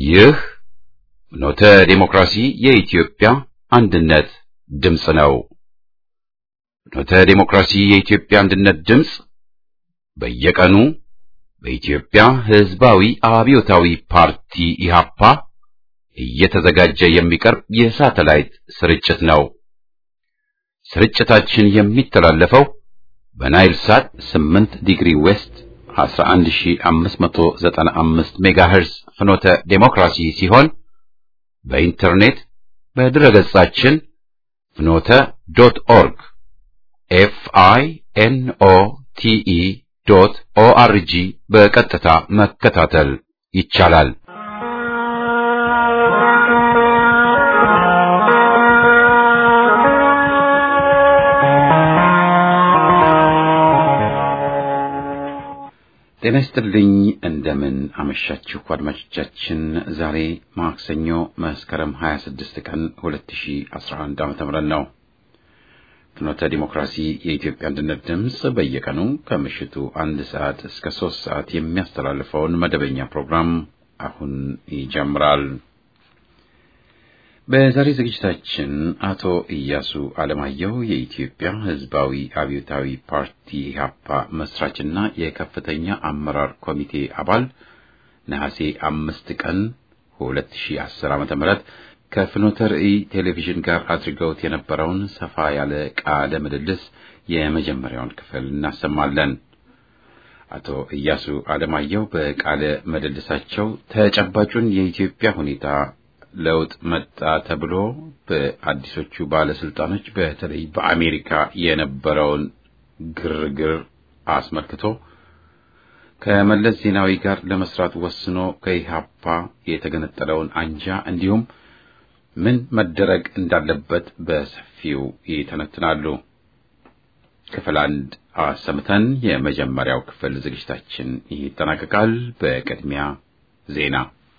ይህ ኖተ ዴሞክራሲ የኢትዮጵያ አንድነት ድምፅ ነው። ኖተ ዴሞክራሲ የኢትዮጵያ አንድነት ድምፅ በየቀኑ በኢትዮጵያ ሕዝባዊ አብዮታዊ ፓርቲ ኢህአፓ እየተዘጋጀ የሚቀርብ የሳተላይት ስርጭት ነው። ስርጭታችን የሚተላለፈው በናይል ሳት 8 ዲግሪ ዌስት 11595 ሜጋሄርዝ ፍኖተ ዴሞክራሲ ሲሆን በኢንተርኔት በድረገጻችን ፍኖተ ዶት ኦርግ ኤፍ አይ ኤን ኦ ቲ ኢ ዶት ኦ አር ጂ በቀጥታ መከታተል ይቻላል። ጤና ይስጥልኝ። እንደምን አመሻችሁ አድማጮቻችን። ዛሬ ማክሰኞ መስከረም 26 ቀን 2011 ዓ.ም ነው። ፍኖተ ዲሞክራሲ የኢትዮጵያ አንድነት ድምፅ በየቀኑ ከምሽቱ አንድ ሰዓት እስከ ሶስት ሰዓት የሚያስተላልፈውን መደበኛ ፕሮግራም አሁን ይጀምራል። በዛሬ ዝግጅታችን አቶ ኢያሱ አለማየሁ የኢትዮጵያ ሕዝባዊ አብዮታዊ ፓርቲ ኢህአፓ መስራችና የከፍተኛ አመራር ኮሚቴ አባል ነሐሴ አምስት ቀን 2010 ዓ.ም ከፍኖተ ርዕይ ቴሌቪዥን ጋር አድርገውት የነበረውን ሰፋ ያለ ቃለ ምልልስ የመጀመሪያውን ክፍል እናሰማለን። አቶ ኢያሱ አለማየሁ በቃለ ምልልሳቸው ተጨባጩን የኢትዮጵያ ሁኔታ ለውጥ መጣ ተብሎ በአዲሶቹ ባለስልጣኖች በተለይ በአሜሪካ የነበረውን ግርግር አስመልክቶ ከመለስ ዜናዊ ጋር ለመስራት ወስኖ ከኢህአፓ የተገነጠለውን አንጃ እንዲሁም ምን መደረግ እንዳለበት በሰፊው ይተነትናሉ። ክፍል አንድ አሰምተን የመጀመሪያው ክፍል ዝግጅታችን ይጠናቀቃል። በቅድሚያ ዜና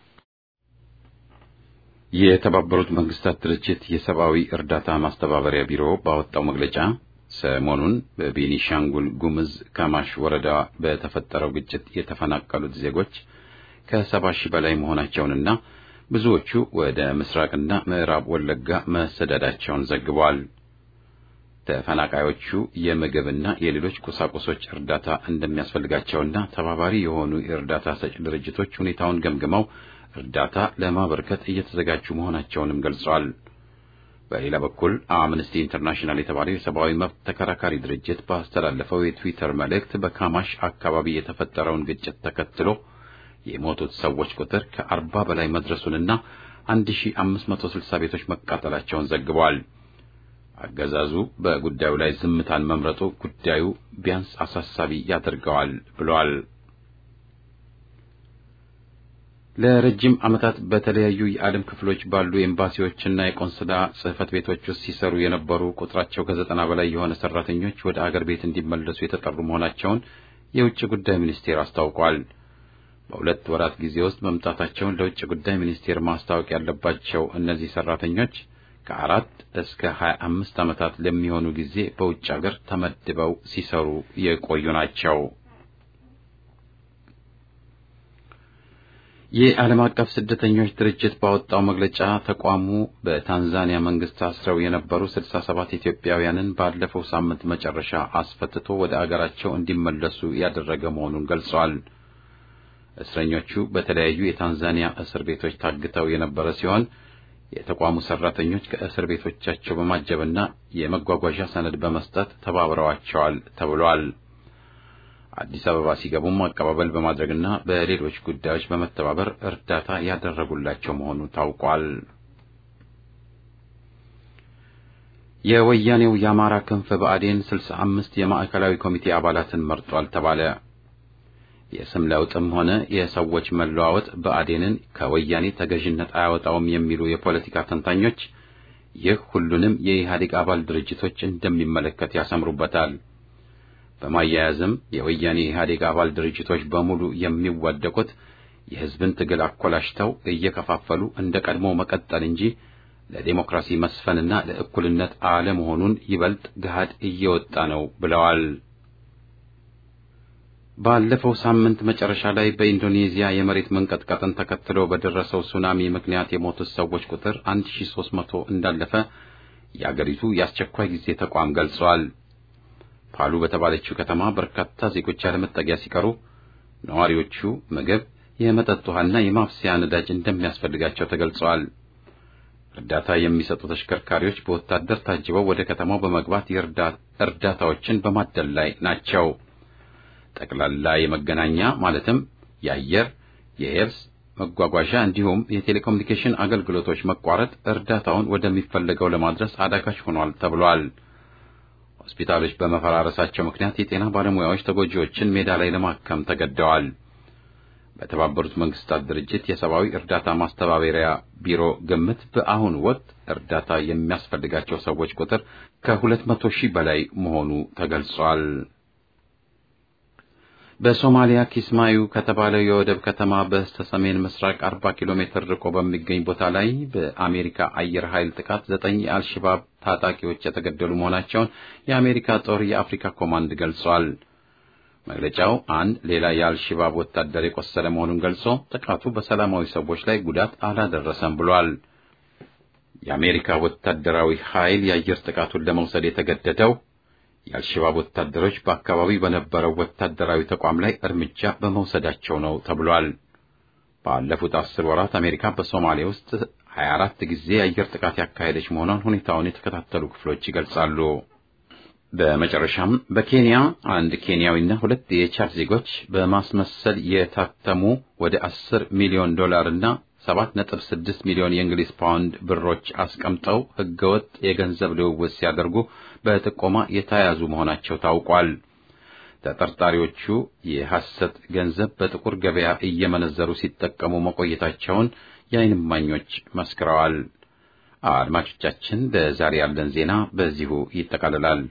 የተባበሩት መንግስታት ድርጅት የሰብአዊ እርዳታ ማስተባበሪያ ቢሮ ባወጣው መግለጫ ሰሞኑን በቤኒሻንጉል ጉምዝ ካማሽ ወረዳ በተፈጠረው ግጭት የተፈናቀሉት ዜጎች ከሰባ ሺህ በላይ መሆናቸውንና ብዙዎቹ ወደ ምስራቅና ምዕራብ ወለጋ መሰደዳቸውን ዘግቧል። ተፈናቃዮቹ የምግብና የሌሎች ቁሳቁሶች እርዳታ እንደሚያስፈልጋቸውና ተባባሪ የሆኑ የእርዳታ ሰጪ ድርጅቶች ሁኔታውን ገምግመው እርዳታ ለማበርከት እየተዘጋጁ መሆናቸውንም ገልጸዋል። በሌላ በኩል አምነስቲ ኢንተርናሽናል የተባለው የሰብአዊ መብት ተከራካሪ ድርጅት ባስተላለፈው የትዊተር መልእክት በካማሽ አካባቢ የተፈጠረውን ግጭት ተከትሎ የሞቱት ሰዎች ቁጥር ከአርባ በላይ መድረሱንና 1560 ቤቶች መቃጠላቸውን ዘግቧል። አገዛዙ በጉዳዩ ላይ ዝምታን መምረጡ ጉዳዩ ቢያንስ አሳሳቢ ያደርገዋል ብሏል። ለረጅም ዓመታት በተለያዩ የዓለም ክፍሎች ባሉ ኤምባሲዎችና የቆንስላ ጽሕፈት ቤቶች ውስጥ ሲሰሩ የነበሩ ቁጥራቸው ከዘጠና በላይ የሆነ ሰራተኞች ወደ አገር ቤት እንዲመለሱ የተጠሩ መሆናቸውን የውጭ ጉዳይ ሚኒስቴር አስታውቋል። በሁለት ወራት ጊዜ ውስጥ መምጣታቸውን ለውጭ ጉዳይ ሚኒስቴር ማስታወቅ ያለባቸው እነዚህ ሰራተኞች ከአራት እስከ ሀያ አምስት ዓመታት ለሚሆኑ ጊዜ በውጭ አገር ተመድበው ሲሰሩ የቆዩ ናቸው። የዓለም አቀፍ ስደተኞች ድርጅት ባወጣው መግለጫ ተቋሙ በታንዛኒያ መንግስት ታስረው የነበሩ 67 ኢትዮጵያውያንን ባለፈው ሳምንት መጨረሻ አስፈትቶ ወደ አገራቸው እንዲመለሱ ያደረገ መሆኑን ገልጿል። እስረኞቹ በተለያዩ የታንዛኒያ እስር ቤቶች ታግተው የነበረ ሲሆን የተቋሙ ሰራተኞች ከእስር ቤቶቻቸው በማጀብና የመጓጓዣ ሰነድ በመስጠት ተባብረዋቸዋል ተብሏል። አዲስ አበባ ሲገቡም አቀባበል በማድረግና በሌሎች ጉዳዮች በመተባበር እርዳታ ያደረጉላቸው መሆኑ ታውቋል። የወያኔው የአማራ ክንፍ ብአዴን ስልሳ አምስት የማዕከላዊ ኮሚቴ አባላትን መርጧል ተባለ። የስም ለውጥም ሆነ የሰዎች መለዋወጥ ብአዴንን ከወያኔ ተገዥነት አያወጣውም የሚሉ የፖለቲካ ተንታኞች ይህ ሁሉንም የኢህአዴግ አባል ድርጅቶች እንደሚመለከት ያሰምሩበታል። በማያያዝም የወያኔ ኢህአዴግ አባል ድርጅቶች በሙሉ የሚዋደቁት የሕዝብን ትግል አኮላሽተው እየከፋፈሉ እንደ ቀድሞ መቀጠል እንጂ ለዴሞክራሲ መስፈንና ለእኩልነት አለመሆኑን ይበልጥ ገሃድ እየወጣ ነው ብለዋል። ባለፈው ሳምንት መጨረሻ ላይ በኢንዶኔዚያ የመሬት መንቀጥቀጥን ተከትሎ በደረሰው ሱናሚ ምክንያት የሞቱት ሰዎች ቁጥር 1300 እንዳለፈ የአገሪቱ የአስቸኳይ ጊዜ ተቋም ገልጿል። ፓሉ በተባለችው ከተማ በርካታ ዜጎች ያለመጠጊያ ሲቀሩ ነዋሪዎቹ ምግብ፣ የመጠጥ ውሃና የማብሰያ ነዳጅ እንደሚያስፈልጋቸው ተገልጸዋል። እርዳታ የሚሰጡ ተሽከርካሪዎች በወታደር ታጅበው ወደ ከተማው በመግባት እርዳታዎችን በማደል ላይ ናቸው። ጠቅላላ የመገናኛ ማለትም የአየር፣ የየብስ መጓጓዣ እንዲሁም የቴሌኮሙኒኬሽን አገልግሎቶች መቋረጥ እርዳታውን ወደሚፈለገው ለማድረስ አዳጋች ሆኗል ተብሏል። ሆስፒታሎች በመፈራረሳቸው ምክንያት የጤና ባለሙያዎች ተጎጂዎችን ሜዳ ላይ ለማከም ተገደዋል። በተባበሩት መንግስታት ድርጅት የሰብአዊ እርዳታ ማስተባበሪያ ቢሮ ግምት በአሁኑ ወቅት እርዳታ የሚያስፈልጋቸው ሰዎች ቁጥር ከሁለት መቶ ሺህ በላይ መሆኑ ተገልጿል። በሶማሊያ ኪስማዩ ከተባለው የወደብ ከተማ በስተ ሰሜን ምስራቅ 40 ኪሎ ሜትር ርቆ በሚገኝ ቦታ ላይ በአሜሪካ አየር ኃይል ጥቃት ዘጠኝ የአልሸባብ ታጣቂዎች የተገደሉ መሆናቸውን የአሜሪካ ጦር የአፍሪካ ኮማንድ ገልጿል። መግለጫው አንድ ሌላ የአልሸባብ ወታደር የቆሰለ መሆኑን ገልጾ ጥቃቱ በሰላማዊ ሰዎች ላይ ጉዳት አላደረሰም ብሏል። የአሜሪካ ወታደራዊ ኃይል የአየር ጥቃቱን ለመውሰድ የተገደደው የአልሸባብ ወታደሮች በአካባቢው በነበረው ወታደራዊ ተቋም ላይ እርምጃ በመውሰዳቸው ነው ተብሏል። ባለፉት አስር ወራት አሜሪካ በሶማሊያ ውስጥ 24 ጊዜ የአየር ጥቃት ያካሄደች መሆኗን ሁኔታውን የተከታተሉ ክፍሎች ይገልጻሉ። በመጨረሻም በኬንያ አንድ ኬንያዊና ሁለት የቻድ ዜጎች በማስመሰል የታተሙ ወደ 10 ሚሊዮን ዶላር እና 7.6 ሚሊዮን የእንግሊዝ ፓውንድ ብሮች አስቀምጠው ህገወጥ የገንዘብ ልውውጥ ሲያደርጉ በጥቆማ የተያዙ መሆናቸው ታውቋል። ተጠርጣሪዎቹ የሐሰት ገንዘብ በጥቁር ገበያ እየመነዘሩ ሲጠቀሙ መቆየታቸውን የዓይን እማኞች መስክረዋል። አድማጮቻችን፣ ለዛሬ ያለን ዜና በዚሁ ይጠቃልላል።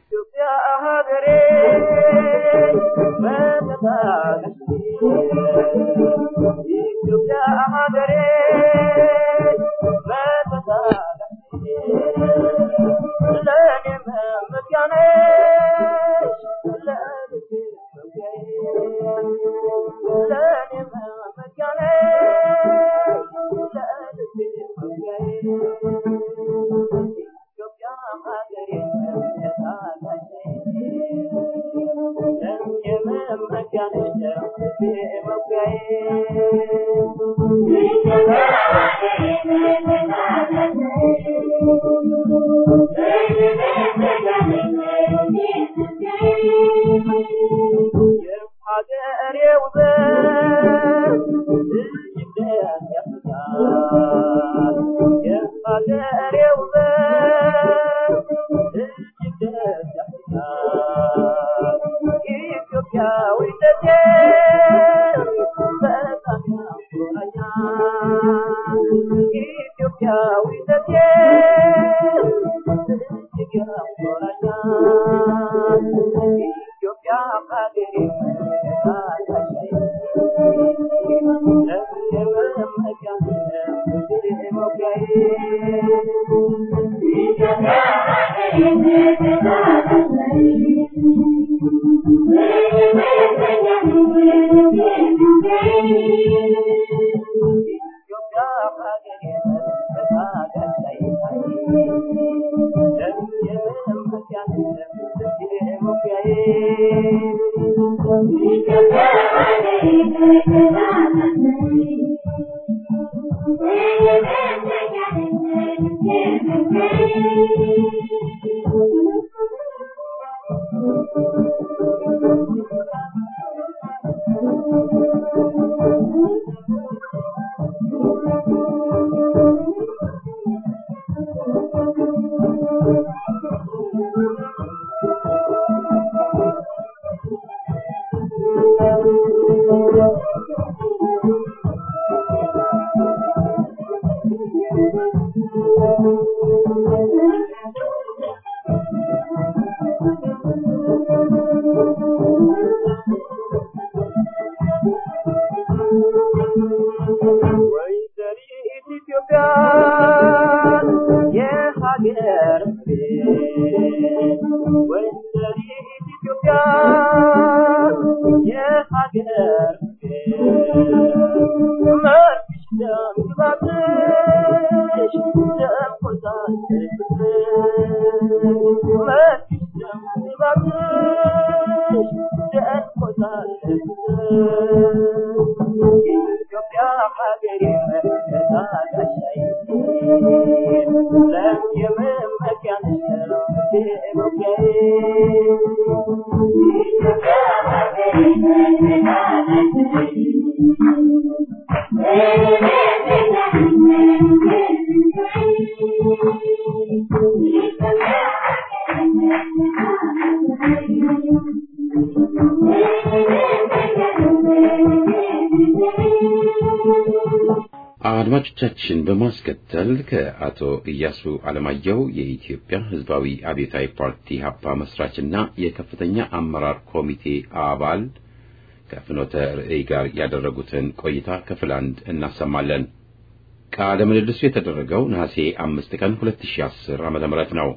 አድማጮቻችን በማስከተል ከአቶ ኢያሱ አለማየሁ የኢትዮጵያ ሕዝባዊ አብዮታዊ ፓርቲ ሀፓ መስራችና የከፍተኛ አመራር ኮሚቴ አባል ከፍኖተ ርዕይ ጋር ያደረጉትን ቆይታ ክፍል አንድ እናሰማለን። ቃለ ምልልሱ የተደረገው ነሐሴ አምስት ቀን 2010 ዓመተ ምህረት ነው።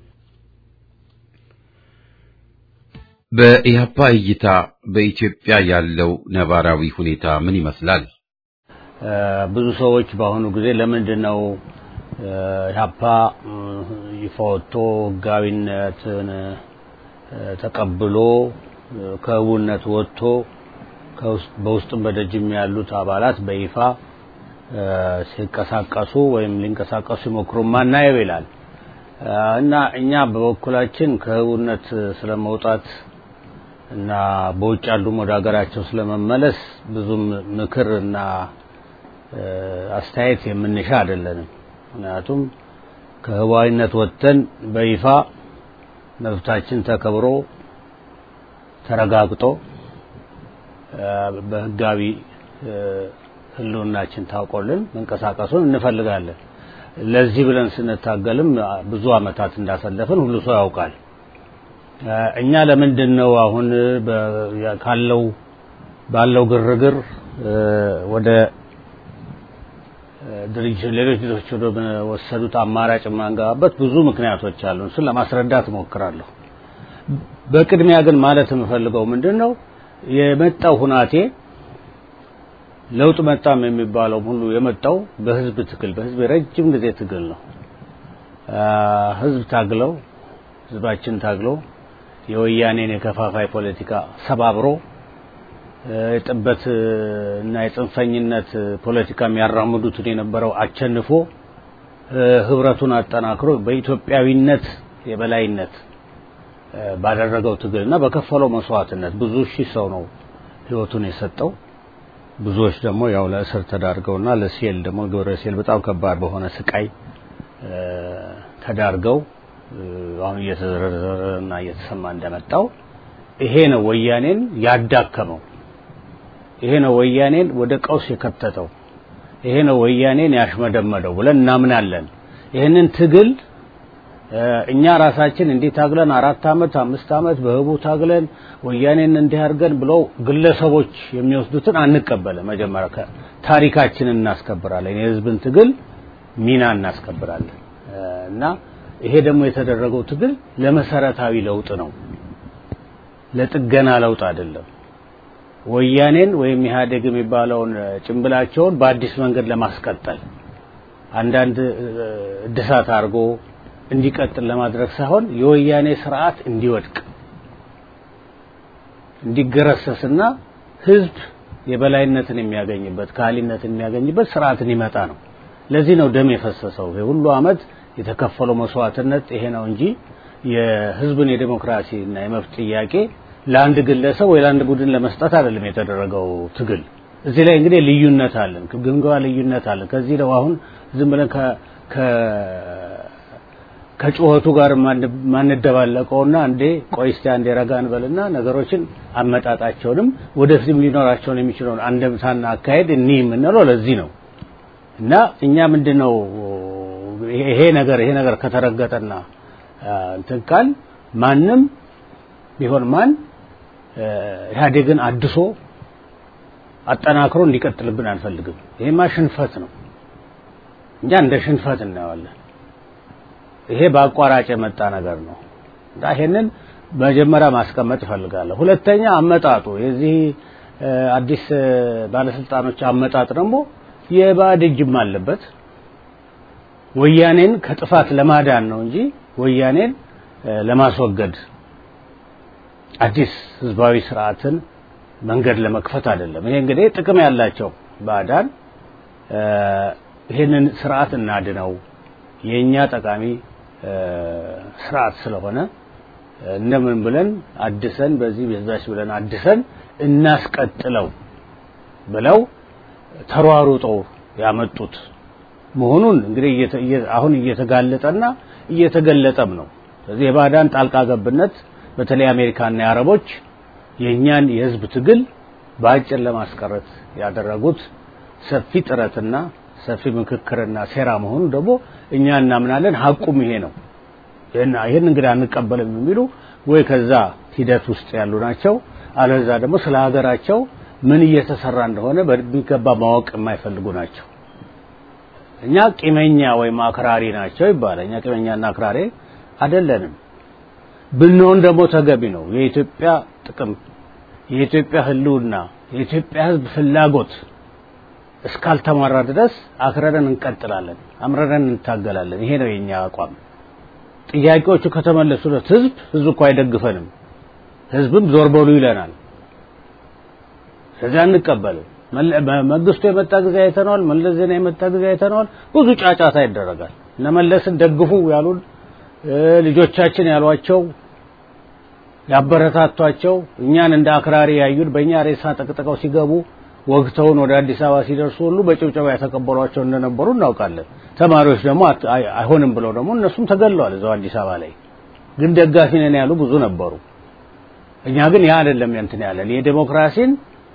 በኢህአፓ እይታ በኢትዮጵያ ያለው ነባራዊ ሁኔታ ምን ይመስላል? ብዙ ሰዎች በአሁኑ ጊዜ ለምንድን ነው ኢህአፓ ይፋ ወጥቶ ህጋዊነትን ተቀብሎ ከህቡነት ወጥቶ በውስጥም በደጅም ያሉት አባላት በይፋ ሲንቀሳቀሱ ወይም ሊንቀሳቀሱ ሲሞክሩ ማናየው ይላል እና እኛ በበኩላችን ከህቡነት ስለመውጣት እና በውጭ ያሉም ወደ ሀገራቸው ስለመመለስ ብዙም ምክር እና አስተያየት የምንሻ አይደለንም። ምክንያቱም ከህዋዊነት ወጥተን በይፋ መብታችን ተከብሮ ተረጋግጦ በህጋዊ ህልውናችን ታውቆልን መንቀሳቀሱን እንፈልጋለን። ለዚህ ብለን ስንታገልም ብዙ አመታት እንዳሳለፍን ሁሉ ሰው ያውቃል። እኛ ለምንድን ነው አሁን ካለው ባለው ግርግር ወደ ድርጅት ሌሎች ድርጅቶች ወደ ወሰዱት አማራጭ የማንገባበት ብዙ ምክንያቶች አሉ። እሱን ለማስረዳት እሞክራለሁ። በቅድሚያ ግን ማለት የምፈልገው ምንድን ነው የመጣው ሁናቴ ለውጥ መጣም የሚባለው ሁሉ የመጣው በህዝብ ትግል በህዝብ የረጅም ጊዜ ትግል ነው። ህዝብ ታግለው ህዝባችን ታግለው የወያኔን የከፋፋይ ፖለቲካ ሰባብሮ የጥበት እና የጽንፈኝነት ፖለቲካ የሚያራምዱትን የነበረው አቸንፎ ህብረቱን አጠናክሮ በኢትዮጵያዊነት የበላይነት ባደረገው ትግልና በከፈለው መስዋዕትነት ብዙ ሺህ ሰው ነው ህይወቱን የሰጠው። ብዙዎች ደግሞ ያው ለእስር ተዳርገውና ለሴል ደግሞ ግብረ ሴል በጣም ከባድ በሆነ ስቃይ ተዳርገው አሁን እየተዘረዘረና እየተሰማ እንደመጣው ይሄ ነው ወያኔን ያዳከመው። ይሄ ነው ወያኔን ወደ ቀውስ የከተተው። ይሄ ነው ወያኔን ያሽመደመደው ብለን እናምናለን። ይህንን ትግል እኛ ራሳችን እንዲህ ታግለን አራት አመት አምስት አመት በህቡ ታግለን ወያኔን እንዲህ አድርገን ብለው ግለሰቦች የሚወስዱትን አንቀበልም። መጀመሪያ ታሪካችንን እናስከብራለን። የህዝብን ትግል ሚና እናስከብራለን እና ይሄ ደግሞ የተደረገው ትግል ለመሰረታዊ ለውጥ ነው፣ ለጥገና ለውጥ አይደለም። ወያኔን ወይም ኢህአዴግ የሚባለውን ጭንብላቸውን በአዲስ መንገድ ለማስቀጠል አንዳንድ እድሳት አድርጎ እንዲቀጥል ለማድረግ ሳይሆን የወያኔ ስርዓት እንዲወድቅ እንዲገረሰስና ህዝብ የበላይነትን የሚያገኝበት ካህሊነትን የሚያገኝበት ስርዓትን ይመጣ ነው። ለዚህ ነው ደም የፈሰሰው። ይሄ ሁሉ አመት የተከፈለው መስዋዕትነት ይሄ ነው እንጂ የህዝብን የዴሞክራሲ እና የመብት ጥያቄ ለአንድ ግለሰብ ወይ ለአንድ ቡድን ለመስጠት አይደለም የተደረገው ትግል። እዚህ ላይ እንግዲህ ልዩነት አለን፣ ግምገማ ልዩነት አለን። ከዚህ ነው አሁን ዝም ብለን ከ ከጩኸቱ ጋር ማንደባለቀውና እንዴ ቆይ እስቲ አንዴ ረጋ እንበልና ነገሮችን አመጣጣቸውንም ወደፊትም ሊኖራቸውን የሚችለውን አንደምታና አካሄድ እኒ የምንለው ለዚህ ነው እና እኛ ምንድነው ይሄ ነገር ይሄ ነገር ከተረገጠና እንትን ካል ማንም ቢሆን ማን ኢህአዴግን አድሶ አጠናክሮ እንዲቀጥልብን አንፈልግም። ይሄማ ሽንፈት ነው። እኛ እንደ ሽንፈት እናየዋለን። ይሄ በአቋራጭ የመጣ ነገር ነው እና ይሄንን መጀመሪያ ማስቀመጥ እፈልጋለሁ። ሁለተኛ አመጣጡ የዚህ አዲስ ባለስልጣኖች አመጣጥ ደግሞ የባዕድ እጅም አለበት። ወያኔን ከጥፋት ለማዳን ነው እንጂ ወያኔን ለማስወገድ አዲስ ህዝባዊ ስርዓትን መንገድ ለመክፈት አይደለም። ይሄ እንግዲህ ጥቅም ያላቸው ባዕዳን ይህንን ስርዓት እናድነው የእኛ ጠቃሚ ስርዓት ስለሆነ እንደምን ብለን አድሰን በዚህ በዛች ብለን አድሰን እናስቀጥለው ብለው ተሯሩጠው ያመጡት መሆኑን እንግዲህ አሁን እየተጋለጠና እየተገለጠም ነው። ስለዚህ የባዕዳን ጣልቃ ገብነት በተለይ አሜሪካና የአረቦች የእኛን የህዝብ ትግል በአጭር ለማስቀረት ያደረጉት ሰፊ ጥረትና ሰፊ ምክክርና ሴራ መሆኑ ደግሞ እኛ እናምናለን። ሀቁም ይሄ ነው። ይህን እንግዲህ አንቀበልም የሚሉ ወይ ከዛ ሂደት ውስጥ ያሉ ናቸው፣ አለዛ ደግሞ ስለ ሀገራቸው ምን እየተሰራ እንደሆነ በሚገባ ማወቅ የማይፈልጉ ናቸው። እኛ ቂመኛ ወይም አክራሪ ናቸው ይባላል። እኛ ቂመኛና አክራሪ አይደለንም። ብንሆን ደግሞ ተገቢ ነው። የኢትዮጵያ ጥቅም፣ የኢትዮጵያ ህልውና፣ የኢትዮጵያ ህዝብ ፍላጎት እስካልተሟራ ድረስ አክረረን እንቀጥላለን፣ አምረረን እንታገላለን። ይሄ ነው የኛ አቋም። ጥያቄዎቹ ከተመለሱለት ህዝብ ህዝብ እኮ አይደግፈንም፣ ህዝብም ዞር በሉ ይለናል። ስለዚህ አንቀበልም። መንግስቱ የመጣ ጊዜ አይተነዋል። መለስ ዜና የመጣ ጊዜ አይተነዋል። ብዙ ጫጫታ ይደረጋል። እነ መለስን ደግፉ ያሉን ልጆቻችን ያሏቸው ያበረታቷቸው እኛን እንደ አክራሪ ያዩን በእኛ ሬሳ ጠቅጥቀው ሲገቡ ወግተውን ወደ አዲስ አበባ ሲደርሱ ሁሉ በጭብጨባ የተቀበሏቸው እንደነበሩ እናውቃለን። ተማሪዎች ደግሞ አይሆንም ብለው ደግሞ እነሱም ተገለዋል እዛው አዲስ አበባ ላይ። ግን ደጋፊ ነን ያሉ ብዙ ነበሩ። እኛ ግን ያ አይደለም እንትን ያለን የዴሞክራሲን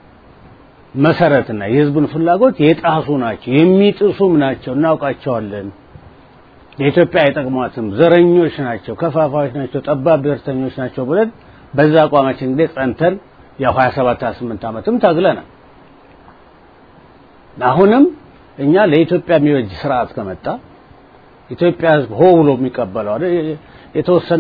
መሰረትና የህዝቡን ፍላጎት የጣሱ ናቸው፣ የሚጥሱም ናቸው፣ እናውቃቸዋለን። የኢትዮጵያ አይጠቅሟትም፣ ዘረኞች ናቸው፣ ከፋፋዮች ናቸው፣ ጠባብ ብሔርተኞች ናቸው ብለን በዛ አቋማችን እንግዲህ ጸንተን ያው 27 28 ዓመትም ታግለናል። አሁንም እኛ ለኢትዮጵያ የሚበጅ ስርዓት ከመጣ ኢትዮጵያ ህዝብ ሆ ብሎ የሚቀበለው አይደል የተወሰነ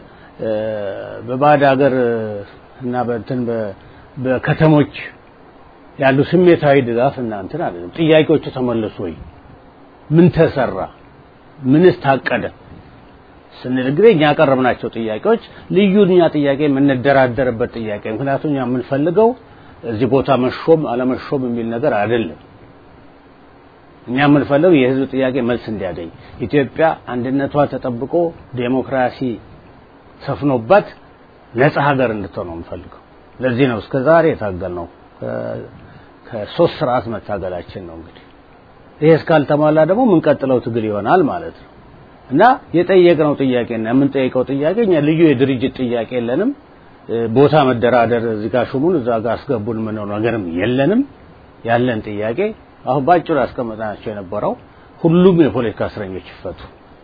በባዕድ ሀገር እና በእንትን በከተሞች ያሉ ስሜታዊ ድጋፍ እና እንትን አይደለም። ጥያቄዎቹ ተመለሱ ወይ? ምን ተሰራ? ምንስ ታቀደ? ስንል እንግዲህ እኛ ያቀረብናቸው ጥያቄዎች ልዩ እኛ ጥያቄ የምንደራደርበት ጥያቄ ምክንያቱም እኛ የምንፈልገው እዚህ ቦታ መሾም አለመሾም የሚል ነገር አይደለም። እኛ የምንፈልገው የህዝብ ጥያቄ መልስ እንዲያገኝ ኢትዮጵያ አንድነቷ ተጠብቆ ዴሞክራሲ ሰፍኖባት ነጻ ሀገር እንድትሆን ነው የምንፈልገው። ለዚህ ነው እስከ ዛሬ የታገልነው። ከሶስት ስርዓት መታገላችን ነው እንግዲህ ይሄ እስካልተሟላ ደግሞ የምንቀጥለው ትግል ይሆናል ማለት ነው እና የጠየቅነው ጥያቄና የምንጠይቀው ጥያቄ እኛ ልዩ የድርጅት ጥያቄ የለንም። ቦታ መደራደር እዚህ ጋር ሹሙን እዛ ጋር አስገቡን የምንለው ነገርም የለንም። ያለን ጥያቄ አሁን ባጭሩ ያስቀመጥናቸው የነበረው ሁሉም የፖለቲካ እስረኞች ይፈቱ።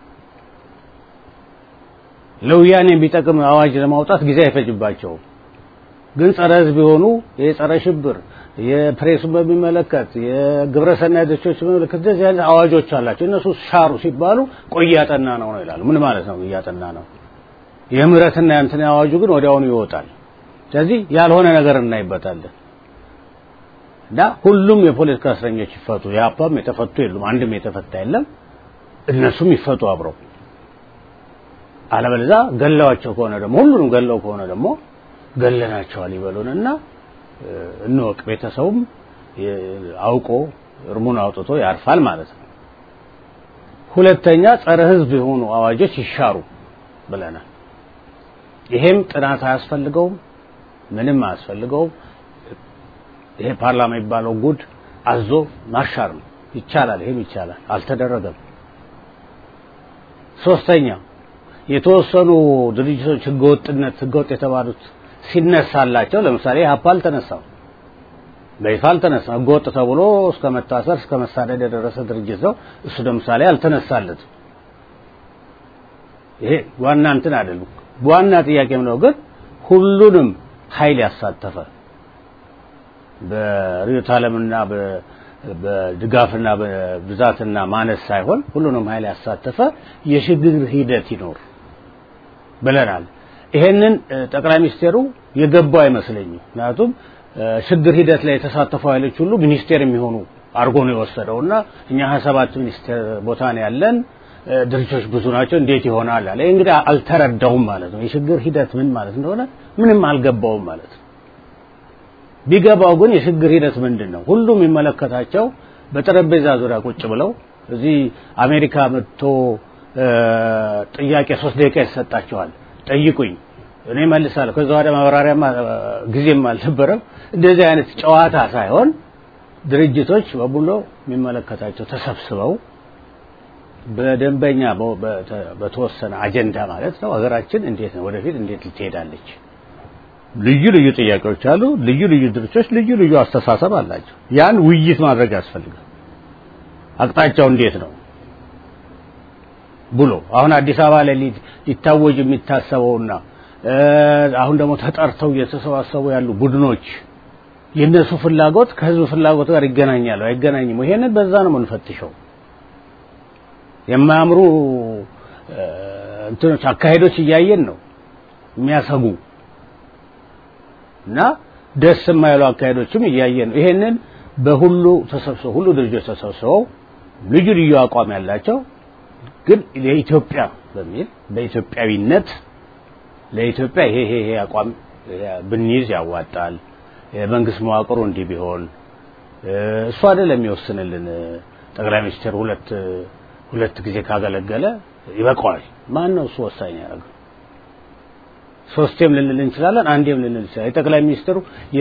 ለወያኔ የሚጠቅም አዋጅ ለማውጣት ጊዜ አይፈጅባቸውም። ግን ጸረ ህዝብ የሆኑ የጸረ ሽብር የፕሬሱን በሚመለከት የግብረ ሰናይ ድርጅቶች በሚመለከት እንደዚህ አይነት አዋጆች አላቸው። እነሱ ሻሩ ሲባሉ ቆይ እያጠና ነው ነው ይላሉ። ምን ማለት ነው? እያጠና ነው። የምህረትና የእንትን አዋጁ ግን ወዲያውኑ ይወጣል። ስለዚህ ያልሆነ ነገር እናይበታለን እና ሁሉም የፖለቲካ እስረኞች ይፈቱ። የአፓም የተፈቱ የሉም፣ አንድም የተፈታ የለም። እነሱም ይፈቱ አብረው። አለበለዚያ ገለዋቸው ከሆነ ደግሞ ሁሉንም ገለው ከሆነ ደግሞ ገለናቸዋል ይበሉንና እንወቅ። ቤተሰቡም አውቆ እርሙን አውጥቶ ያርፋል ማለት ነው። ሁለተኛ ጸረ ህዝብ የሆኑ አዋጆች ይሻሩ ብለናል። ይሄም ጥናት አያስፈልገውም፣ ምንም አያስፈልገውም። ይሄ ፓርላማ የሚባለው ጉድ አዞ ማሻር ነው። ይቻላል፣ ይሄም ይቻላል። አልተደረገም። ሶስተኛ የተወሰኑ ድርጅቶች ህገወጥነት ህገወጥ የተባሉት ሲነሳላቸው ለምሳሌ ሀፓ አልተነሳም፣ በይፋ አልተነሳም። ህገወጥ ተብሎ እስከ መታሰር እስከ መሳደድ የደረሰ ድርጅት ነው። እሱ ለምሳሌ አልተነሳለትም። ይሄ ዋና እንትን አይደለም። ዋና ጥያቄም ነው ግን ሁሉንም ኃይል ያሳተፈ በርዕዮተ ዓለምና በድጋፍና በብዛትና ማነስ ሳይሆን ሁሉንም ኃይል ያሳተፈ የሽግግር ሂደት ይኖር ብለናል። ይሄንን ጠቅላይ ሚኒስቴሩ የገባው አይመስለኝም። ምክንያቱም ሽግግር ሂደት ላይ የተሳተፉ ኃይሎች ሁሉ ሚኒስቴር የሚሆኑ አድርጎ ነው የወሰደውና እኛ ሀያ ሰባት ሚኒስቴር ቦታ ነው ያለን፣ ድርጅቶች ብዙ ናቸው፣ እንዴት ይሆናል አለ። እንግዲህ አልተረዳውም ማለት ነው። የሽግግር ሂደት ምን ማለት እንደሆነ ምንም አልገባውም ማለት ነው። ቢገባው ግን የሽግግር ሂደት ምንድን ነው? ሁሉም የሚመለከታቸው በጠረጴዛ ዙሪያ ቁጭ ብለው እዚህ አሜሪካ መጥቶ ጥያቄ ሶስት ደቂቃ ይሰጣቸዋል። ጠይቁኝ እኔ መልሳለሁ። ከዛ ወደ ማብራሪያም ጊዜም አልነበረም። እንደዚህ አይነት ጨዋታ ሳይሆን ድርጅቶች በሙሉ የሚመለከታቸው ተሰብስበው በደንበኛ በተወሰነ አጀንዳ ማለት ነው ሀገራችን እንዴት ነው ወደፊት እንዴት ልትሄዳለች? ልዩ ልዩ ጥያቄዎች አሉ። ልዩ ልዩ ድርጅቶች ልዩ ልዩ አስተሳሰብ አላቸው። ያን ውይይት ማድረግ ያስፈልጋል። አቅጣጫው እንዴት ነው ብሎ አሁን አዲስ አበባ ላይ ሊታወጅ የሚታሰበውና አሁን ደግሞ ተጠርተው እየተሰባሰቡ ያሉ ቡድኖች የእነሱ ፍላጎት ከህዝብ ፍላጎት ጋር ይገናኛሉ አይገናኝም? ይሄንን በዛ ነው የምንፈትሸው። የማያምሩ እንትኖች አካሄዶች እያየን ነው የሚያሰጉ እና ደስ የማይሉ አካሄዶችም እያየን ነው። ይሄንን በሁሉ ተሰብስበው ሁሉ ድርጅቶች ተሰብስበው ልዩ ልዩ አቋም ያላቸው ግን ለኢትዮጵያ በሚል በኢትዮጵያዊነት ለኢትዮጵያ ይሄ ይሄ ይሄ አቋም ብንይዝ ያዋጣል፣ የመንግስት መዋቅሩ እንዲህ ቢሆን እሱ አይደለም የሚወስንልን። ጠቅላይ ሚኒስትር ሁለት ሁለት ጊዜ ካገለገለ ይበቃዋል። ማን ነው እሱ ወሳኝ ያደረገው? ሶስቴም ልንል እንችላለን፣ አንዴም ልንል እንችላለን። የጠቅላይ ሚኒስትሩ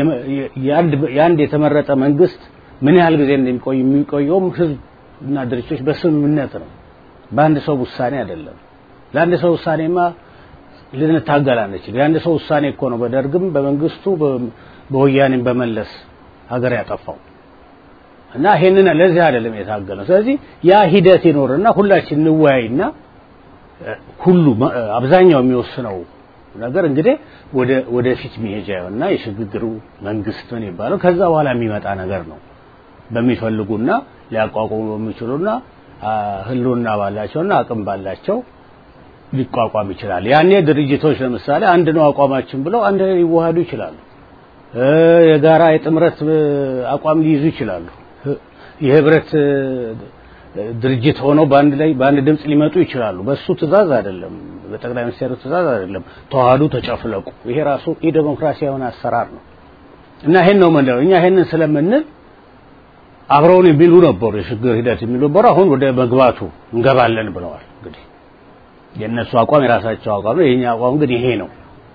የአንድ የተመረጠ መንግስት ምን ያህል ጊዜ እንደሚቆይ የሚቆየውም ህዝብ እና ድርጅቶች በስምምነት ነው፣ በአንድ ሰው ውሳኔ አይደለም። ለአንድ ሰው ውሳኔማ ልንታገል አንችል። የአንድ ሰው ውሳኔ እኮ ነው በደርግም በመንግስቱ በወያኔም በመለስ ሀገር ያጠፋው እና ይሄንን ለዚህ አይደለም የታገለው። ስለዚህ ያ ሂደት ይኖርና ሁላችን እንወያይና ሁሉ አብዛኛው የሚወስነው ነገር እንግዲህ ወደ ወደፊት መሄጃ እና የሽግግሩ መንግስት ምን ይባለው ከዛ በኋላ የሚመጣ ነገር ነው። በሚፈልጉና ሊያቋቁሙ በሚችሉና ህልውና ባላቸውና አቅም ባላቸው ሊቋቋም ይችላል። ያኔ ድርጅቶች ለምሳሌ አንድ ነው አቋማችን ብለው አንድ ላይ ሊዋሃዱ ይችላሉ። የጋራ የጥምረት አቋም ሊይዙ ይችላሉ። የህብረት ድርጅት ሆነው በአንድ ላይ በአንድ ድምፅ ሊመጡ ይችላሉ። በሱ ትእዛዝ አይደለም፣ በጠቅላይ ሚኒስትሩ ትእዛዝ አይደለም። ተዋህዱ፣ ተጨፍለቁ። ይሄ ራሱ የዴሞክራሲያዊ የሆነ አሰራር ነው እና ይሄን ነው ምንለው እኛ ይሄንን ስለምንል አብረውን የሚሉ ነበሩ፣ የሽግግር ሂደት የሚሉ ነበሩ። አሁን ወደ መግባቱ እንገባለን ብለዋል። እንግዲህ የእነሱ አቋም የራሳቸው አቋም ነው። የኛ አቋም ግን ይሄ ነው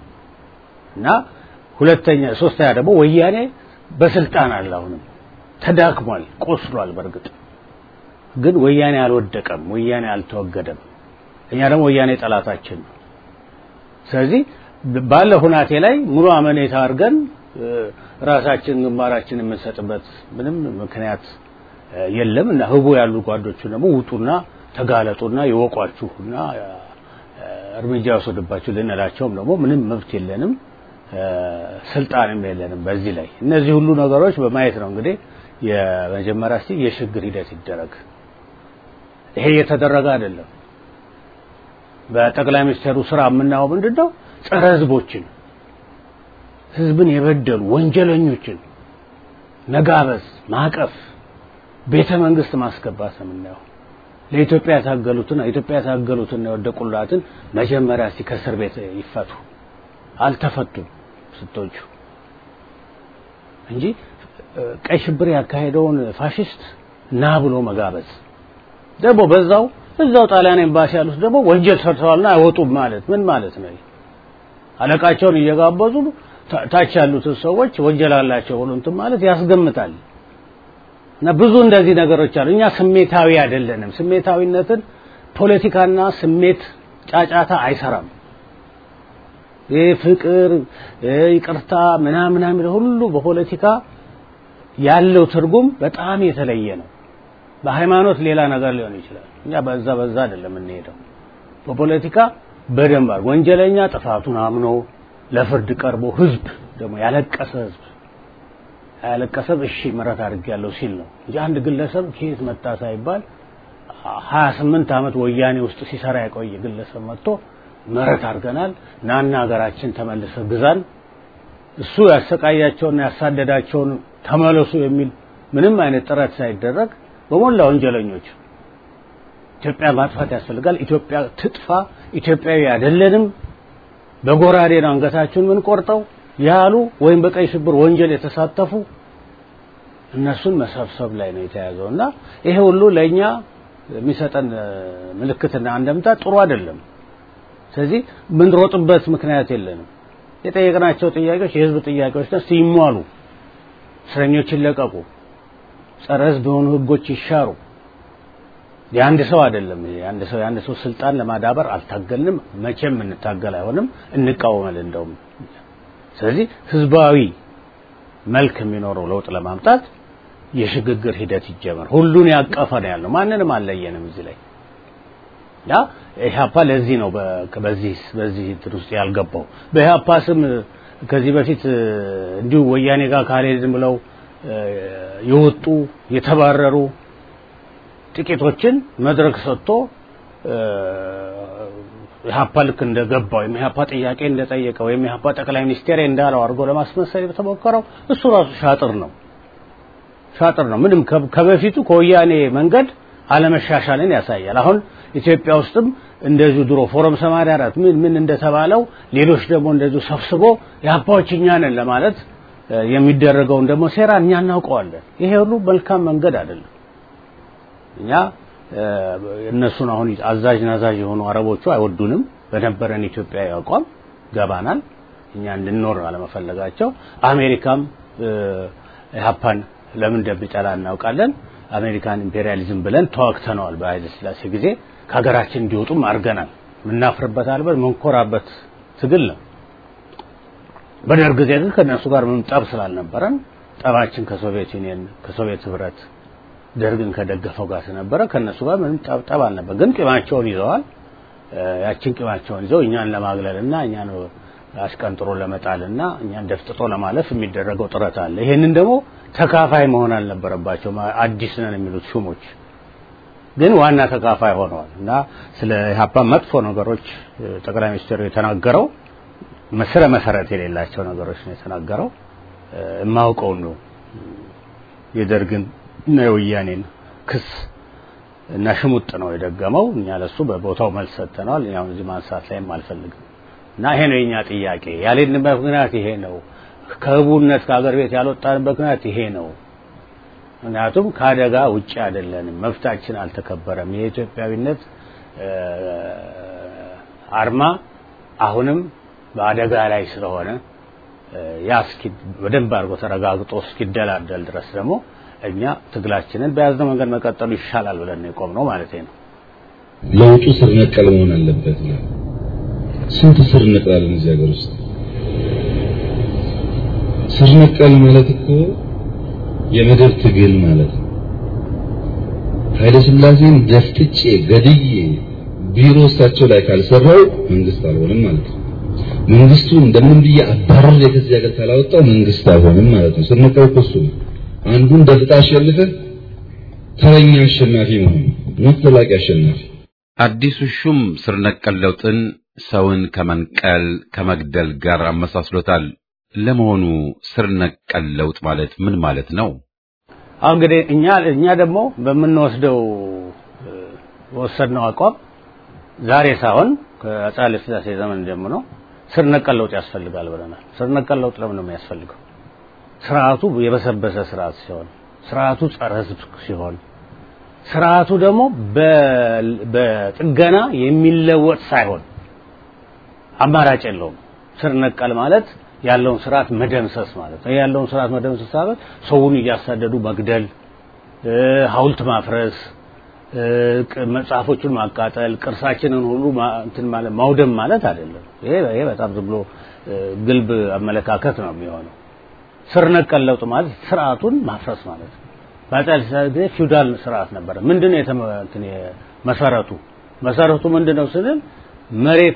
እና ሁለተኛ ሶስተኛ ደግሞ ወያኔ በስልጣን አለ አሁንም ተዳክሟል፣ ቆስሏል። በእርግጥ ግን ወያኔ አልወደቀም፣ ወያኔ አልተወገደም። እኛ ደግሞ ወያኔ ጠላታችን ነው። ስለዚህ ባለ ሁናቴ ላይ ሙሉ አመኔታ አድርገን ራሳችን ግንባራችን የምንሰጥበት ምንም ምክንያት የለም እና ህቡ ያሉ ጓዶቹ ደግሞ ውጡና ተጋለጡና ይወቋችሁና እርምጃ ወሰድባችሁ ልንላቸውም ደግሞ ምንም መብት የለንም ስልጣንም የለንም በዚህ ላይ እነዚህ ሁሉ ነገሮች በማየት ነው እንግዲህ የመጀመሪያ እስቲ የሽግግር ሂደት ይደረግ ይሄ እየተደረገ አይደለም በጠቅላይ ሚኒስትሩ ስራ የምናየው ምንድን ነው ጸረ ህዝቦችን ህዝብን የበደሉ ወንጀለኞችን መጋበዝ ማቀፍ ቤተ መንግስት ማስገባት ነው የምናየው ለኢትዮጵያ የታገሉትን ኢትዮጵያ የታገሉትን የወደቁላትን መጀመሪያ እስቲ ከእስር ቤት ይፈቱ አልተፈቱም ስቶቹ እንጂ ቀይ ሽብር ያካሄደውን ፋሽስት ና ብሎ መጋበዝ ደግሞ በዛው እዛው ጣሊያን ኤምባሲ ያሉት ደግሞ ወንጀል ሰርተዋልና አይወጡም ማለት ምን ማለት ነው? አለቃቸውን እየጋበዙ ታች ያሉትን ሰዎች ወንጀል አላቸው ብሎ እንትን ማለት ያስገምታል። እና ብዙ እንደዚህ ነገሮች አሉ። እኛ ስሜታዊ አይደለንም። ስሜታዊነትን ፖለቲካና ስሜት ጫጫታ አይሰራም። ይህ ፍቅር፣ ይቅርታ ምናምን ምናምን ሁሉ በፖለቲካ ያለው ትርጉም በጣም የተለየ ነው። በሃይማኖት ሌላ ነገር ሊሆን ይችላል። እኛ በዛ በዛ አይደለም የምንሄደው። በፖለቲካ በደንብ ወንጀለኛ ጥፋቱን አምኖ ለፍርድ ቀርቦ ህዝብ ደግሞ ያለቀሰ ህዝብ ያለቀሰ እሺ ምሕረት አድርጌያለሁ ሲል ነው እንጂ አንድ ግለሰብ ከየት መጣ ሳይባል 28 ዓመት ወያኔ ውስጥ ሲሰራ የቆየ ግለሰብ መጥቶ ምሕረት አድርገናል ናና ሀገራችን ተመልሰ ግዛን እሱ ያሰቃያቸውና ያሳደዳቸውን ተመለሱ የሚል ምንም አይነት ጥረት ሳይደረግ በሞላ ወንጀለኞች ኢትዮጵያ ማጥፋት ያስፈልጋል። ኢትዮጵያ ትጥፋ፣ ኢትዮጵያዊ አይደለንም፣ በጎራዴ ነው አንገታችሁን ምን ቆርጠው ያሉ ወይም በቀይ ሽብር ወንጀል የተሳተፉ እነሱን መሰብሰብ ላይ ነው የተያዘው እና ይሄ ሁሉ ለእኛ የሚሰጠን ምልክትና አንደምታ ጥሩ አይደለም። ስለዚህ ምንሮጥበት ምክንያት የለንም። የጠየቅናቸው ጥያቄዎች የህዝብ ጥያቄዎች ነው። ሲሟሉ እስረኞች ይለቀቁ፣ ጸረ ህዝብ የሆኑ ህጎች ይሻሩ። የአንድ ሰው አይደለም። የአንድ ሰው የአንድ ሰው ስልጣን ለማዳበር አልታገልንም፣ መቼም እንታገል አይሆንም፣ እንቃወማለን እንደውም። ስለዚህ ህዝባዊ መልክ የሚኖረው ለውጥ ለማምጣት የሽግግር ሂደት ይጀመር። ሁሉን ያቀፈ ነው ያለው። ማንንም አልለየንም እዚህ ላይ ያ ኢህአፓ ለዚህ ነው በዚህ በዚህ እንትን ውስጥ ያልገባው። በኢህአፓ ስም ከዚህ በፊት እንዲሁ ወያኔ ጋር ካልሄድን ብለው የወጡ የተባረሩ ጥቂቶችን መድረክ ሰጥቶ ኢህአፓ ልክ እንደገባው ወይም ኢህአፓ ጥያቄ እንደጠየቀ ወይም ኢህአፓ ጠቅላይ ሚኒስቴር እንዳለው አድርጎ ለማስመሰል የተሞከረው እሱ ራሱ ሻጥር ነው ሻጥር ነው። ምንም ከበፊቱ ከወያኔ መንገድ አለመሻሻልን ያሳያል። አሁን ኢትዮጵያ ውስጥም እንደዚሁ ድሮ ፎረም 84 ምን ምን እንደተባለው ሌሎች ደግሞ እንደዚሁ ሰብስቦ የአባዎች እኛ ነን ለማለት የሚደረገውን ደግሞ ሴራ እኛ እናውቀዋለን። ይሄ ሁሉ መልካም መንገድ አይደለም። እኛ እነሱን አሁን አዛዥ ናዛዥ የሆኑ አረቦቹ አይወዱንም። በነበረን ኢትዮጵያዊ አቋም ገባናል። እኛ እንድንኖር አለመፈለጋቸው አሜሪካም ኢህአፓን ለምን እንደሚጠላ እናውቃለን። አሜሪካን ኢምፔሪያሊዝም ብለን ተዋግተነዋል። በኃይለ ሥላሴ ጊዜ ከሀገራችን እንዲወጡም አድርገናል። የምናፍርበት አልበት መንኮራበት ትግል ነው። በደርግ ጊዜ ግን ከእነሱ ጋር ምንም ጠብ ስላልነበረን ጠባችን ከሶቪየት ዩኒየን ከሶቪየት ህብረት ደርግን ከደገፈው ጋር ስለነበረ ከእነሱ ጋር ምንም ጠብ ጠብ አልነበር። ግን ቂማቸውን ይዘዋል። ያችን ቂማቸውን ይዘው እኛን ለማግለልና እኛን አሽቀንጥሮ ለመጣልና እኛን ደፍጥጦ ለማለፍ የሚደረገው ጥረት አለ። ይሄንን ደግሞ ተካፋይ መሆን አልነበረባቸውም። አዲስ ነን የሚሉት ሹሞች ግን ዋና ተካፋይ ሆነዋል እና ስለ ኢህአፓ መጥፎ ነገሮች ጠቅላይ ሚኒስትሩ የተናገረው መስረ መሰረት የሌላቸው ነገሮች ነው የተናገረው። የማውቀውን ነው የደርግን እና የወያኔን ክስ እና ሽሙጥ ነው የደገመው። እኛ ለሱ በቦታው መልስ ሰጥተናል። እኛም እዚህ ማንሳት ላይም አልፈልግም እና ይሄ ነው የኛ ጥያቄ። ያልሄድንበት ምክንያት ይሄ ነው። ከህቡነት ከሀገር ቤት ያልወጣንበት ምክንያት ይሄ ነው። ምክንያቱም ከአደጋ ውጭ አይደለንም። መብታችን አልተከበረም። የኢትዮጵያዊነት አርማ አሁንም በአደጋ ላይ ስለሆነ ያ እስኪ በደንብ አድርጎ ተረጋግጦ እስኪደላደል ድረስ ደግሞ እኛ ትግላችንን በያዝነው መንገድ መቀጠሉ ይሻላል ብለን ነው የቆምነው ማለት ነው። ለውጡ ስር ነቀል መሆን አለበት ነው። ስንት ስር ነቅላለን እዚህ ሀገር ውስጥ? ስር ነቀል ማለት እኮ የመደብ ትግል ማለት ነው። ኃይለ ሥላሴን ደፍጥጬ ገድዬ ቢሮ እሳቸው ላይ ካልሰራው መንግስት አልሆንም ማለት ነው። መንግስቱ እንደምን ብዬ አባረር ከዚህ ሀገር ካላወጣው መንግስት አልሆንም ማለት ነው። ስር ነቀል እኮ እሱ ነው። አንዱን ደፍጣ አሸንፈህ ተረኛ አሸናፊ መሆን ነው። ዘላቂ አሸናፊ አዲሱ ሹም ስር ነቀል ለውጥን ሰውን ከመንቀል ከመግደል ጋር አመሳስሎታል። ለመሆኑ ስር ነቀል ለውጥ ማለት ምን ማለት ነው? አሁን እንግዲህ እኛ እኛ ደግሞ በምንወስደው ወሰድነው አቋም ዛሬ ሳይሆን ከአፄ ኃይለ ሥላሴ ዘመን ጀምሮ ስር ነቀል ለውጥ ያስፈልጋል ብለናል። ስር ነቀል ለውጥ ለምን ነው የሚያስፈልገው? ስርዓቱ የበሰበሰ ስርዓት ሲሆን፣ ስርዓቱ ጸረ ሕዝብ ሲሆን፣ ስርዓቱ ደግሞ በጥገና የሚለወጥ ሳይሆን አማራጭ የለውም። ስር ነቀል ማለት ያለውን ስርዓት መደምሰስ ማለት ነው። ያለውን ስርዓት መደምሰስ ማለት ሰውን እያሳደዱ መግደል፣ ሐውልት ማፍረስ፣ መጽሐፎቹን ማቃጠል፣ ቅርሳችንን ሁሉ እንትን ማለት ማውደም ማለት አይደለም። ይሄ ይሄ በጣም ዝም ብሎ ግልብ አመለካከት ነው የሚሆነው። ስር ነቀል ለውጥ ማለት ስርዓቱን ማፍረስ ማለት ነው። በአፄ ኃይለ ሥላሴ ጊዜ ፊውዳል ስርዓት ነበረ። ምንድነው እንትን መሰረቱ መሰረቱ ምንድነው ስንል መሬት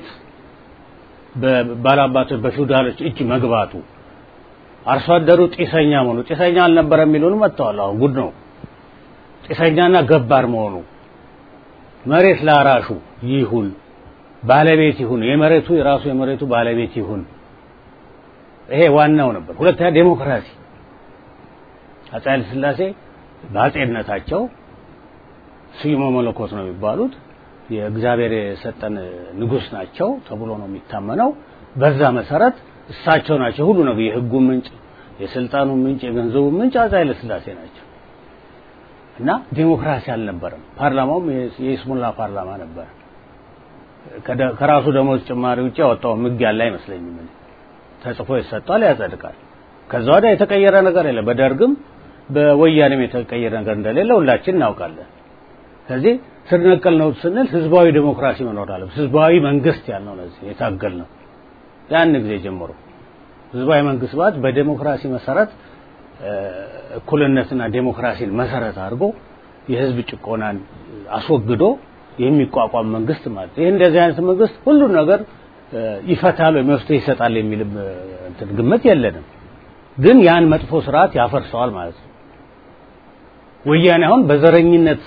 ባላባቶች በፊውዳሎች እጅ መግባቱ አርሶ አደሩ ጢሰኛ መሆኑ ጢሰኛ አልነበረ የሚሉን መጥተዋል። አሁን ጉድ ነው። ጢሰኛና ገባር መሆኑ መሬት ላራሹ ይሁን ባለቤት ይሁን የመሬቱ የራሱ የመሬቱ ባለቤት ይሁን። ይሄ ዋናው ነበር። ሁለተኛ ዴሞክራሲ አፄ ኃይለ ሥላሴ በአፄነታቸው ስዩመ መለኮት ነው የሚባሉት የእግዚአብሔር የሰጠን ንጉስ ናቸው ተብሎ ነው የሚታመነው። በዛ መሰረት እሳቸው ናቸው ሁሉ ነገር የህጉ ምንጭ፣ የስልጣኑ ምንጭ፣ የገንዘቡ ምንጭ አፄ ኃይለ ሥላሴ ናቸው። እና ዴሞክራሲ አልነበረም። ፓርላማውም የይስሙላ ፓርላማ ነበር። ከራሱ ደሞዝ ጭማሪ ውጭ ያወጣው ህግ ያለ አይመስለኝም። ተጽፎ ይሰጣል፣ ያጸድቃል። ከዛ ወዲያ የተቀየረ ነገር የለም። በደርግም በወያኔም የተቀየረ ነገር እንደሌለ ሁላችን እናውቃለን። ስለዚህ ስር ነቀል ነው ስንል ህዝባዊ ዴሞክራሲ መኖር አለበት። ህዝባዊ መንግስት ያልነው ለዚህ የታገል ነው ያን ጊዜ ጀምሮ ህዝባዊ መንግስት ማለት በዴሞክራሲ መሰረት እኩልነትና ዴሞክራሲን መሰረት አድርጎ የህዝብ ጭቆናን አስወግዶ የሚቋቋም መንግስት ማለት ይህ እንደዚህ አይነት መንግስት ሁሉን ነገር ይፈታል ወይ መፍትሄ ይሰጣል የሚል እንትን ግምት የለንም። ግን ያን መጥፎ ስርዓት ያፈርሰዋል ማለት ነው። ወያኔ አሁን በዘረኝነት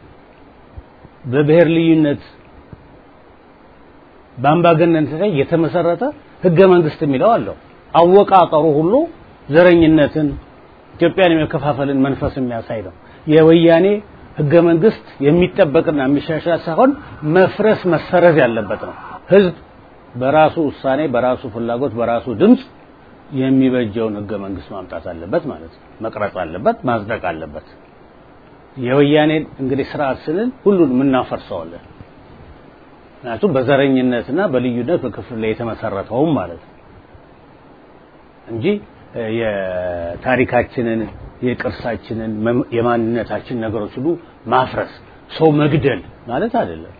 በብሔር ልዩነት በአምባገነንነት ላይ የተመሰረተ ህገ መንግስት የሚለው አለው። አወቃቀሩ ሁሉ ዘረኝነትን ኢትዮጵያን የመከፋፈልን መንፈስ የሚያሳይ ነው። የወያኔ ህገ መንግስት የሚጠበቅና የሚሻሻል ሳይሆን መፍረስ መሰረዝ ያለበት ነው። ህዝብ በራሱ ውሳኔ፣ በራሱ ፍላጎት፣ በራሱ ድምፅ የሚበጀውን ህገ መንግስት ማምጣት አለበት ማለት ነው። መቅረጽ አለበት፣ ማጽደቅ አለበት። የወያኔን እንግዲህ ስርዓት ስንል ሁሉንም እናፈርሰዋለን። ምክንያቱም በዘረኝነትና በልዩነት በክፍል ላይ የተመሰረተውም ማለት ነው እንጂ የታሪካችንን የቅርሳችንን የማንነታችን ነገሮች ሁሉ ማፍረስ ሰው መግደል ማለት አይደለም።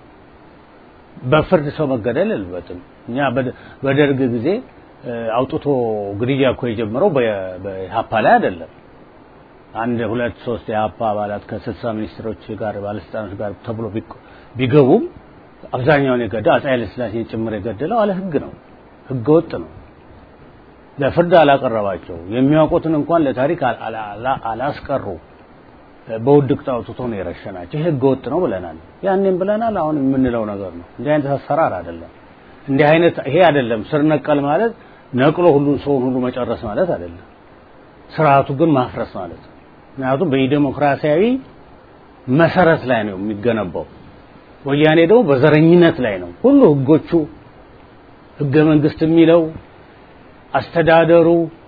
በፍርድ ሰው መገደል የለበትም። እኛ በደርግ ጊዜ አውጥቶ ግድያ እኮ የጀመረው በኢህአፓ ላይ አይደለም። አንድ ሁለት ሶስት የኢህአፓ አባላት ከስልሳ ሚኒስትሮች ጋር ባለስልጣኖች ጋር ተብሎ ቢገቡም አብዛኛውን የገደለው አፄ ኃይለ ሥላሴን ጭምር የገደለው አለ ህግ ነው፣ ህገ ወጥ ነው። ለፍርድ አላቀረባቸው የሚያውቁትን እንኳን ለታሪክ አላስቀሩ። በውድቅት አውጥቶ ነው የረሸናቸው። ይህ ህገ ወጥ ነው ብለናል። ያኔም ብለናል። አሁን የምንለው ነገር ነው። እንዲህ አይነት አሰራር አይደለም። እንዲህ አይነት ይሄ አይደለም። ስር ነቀል ማለት ነቅሎ ሁሉን ሰውን ሁሉ መጨረስ ማለት አይደለም። ስርዓቱ ግን ማፍረስ ማለት ነው። ምክንያቱም በዲሞክራሲያዊ መሰረት ላይ ነው የሚገነባው። ወያኔ ደግሞ በዘረኝነት ላይ ነው። ሁሉ ህጎቹ ህገ መንግስት የሚለው አስተዳደሩ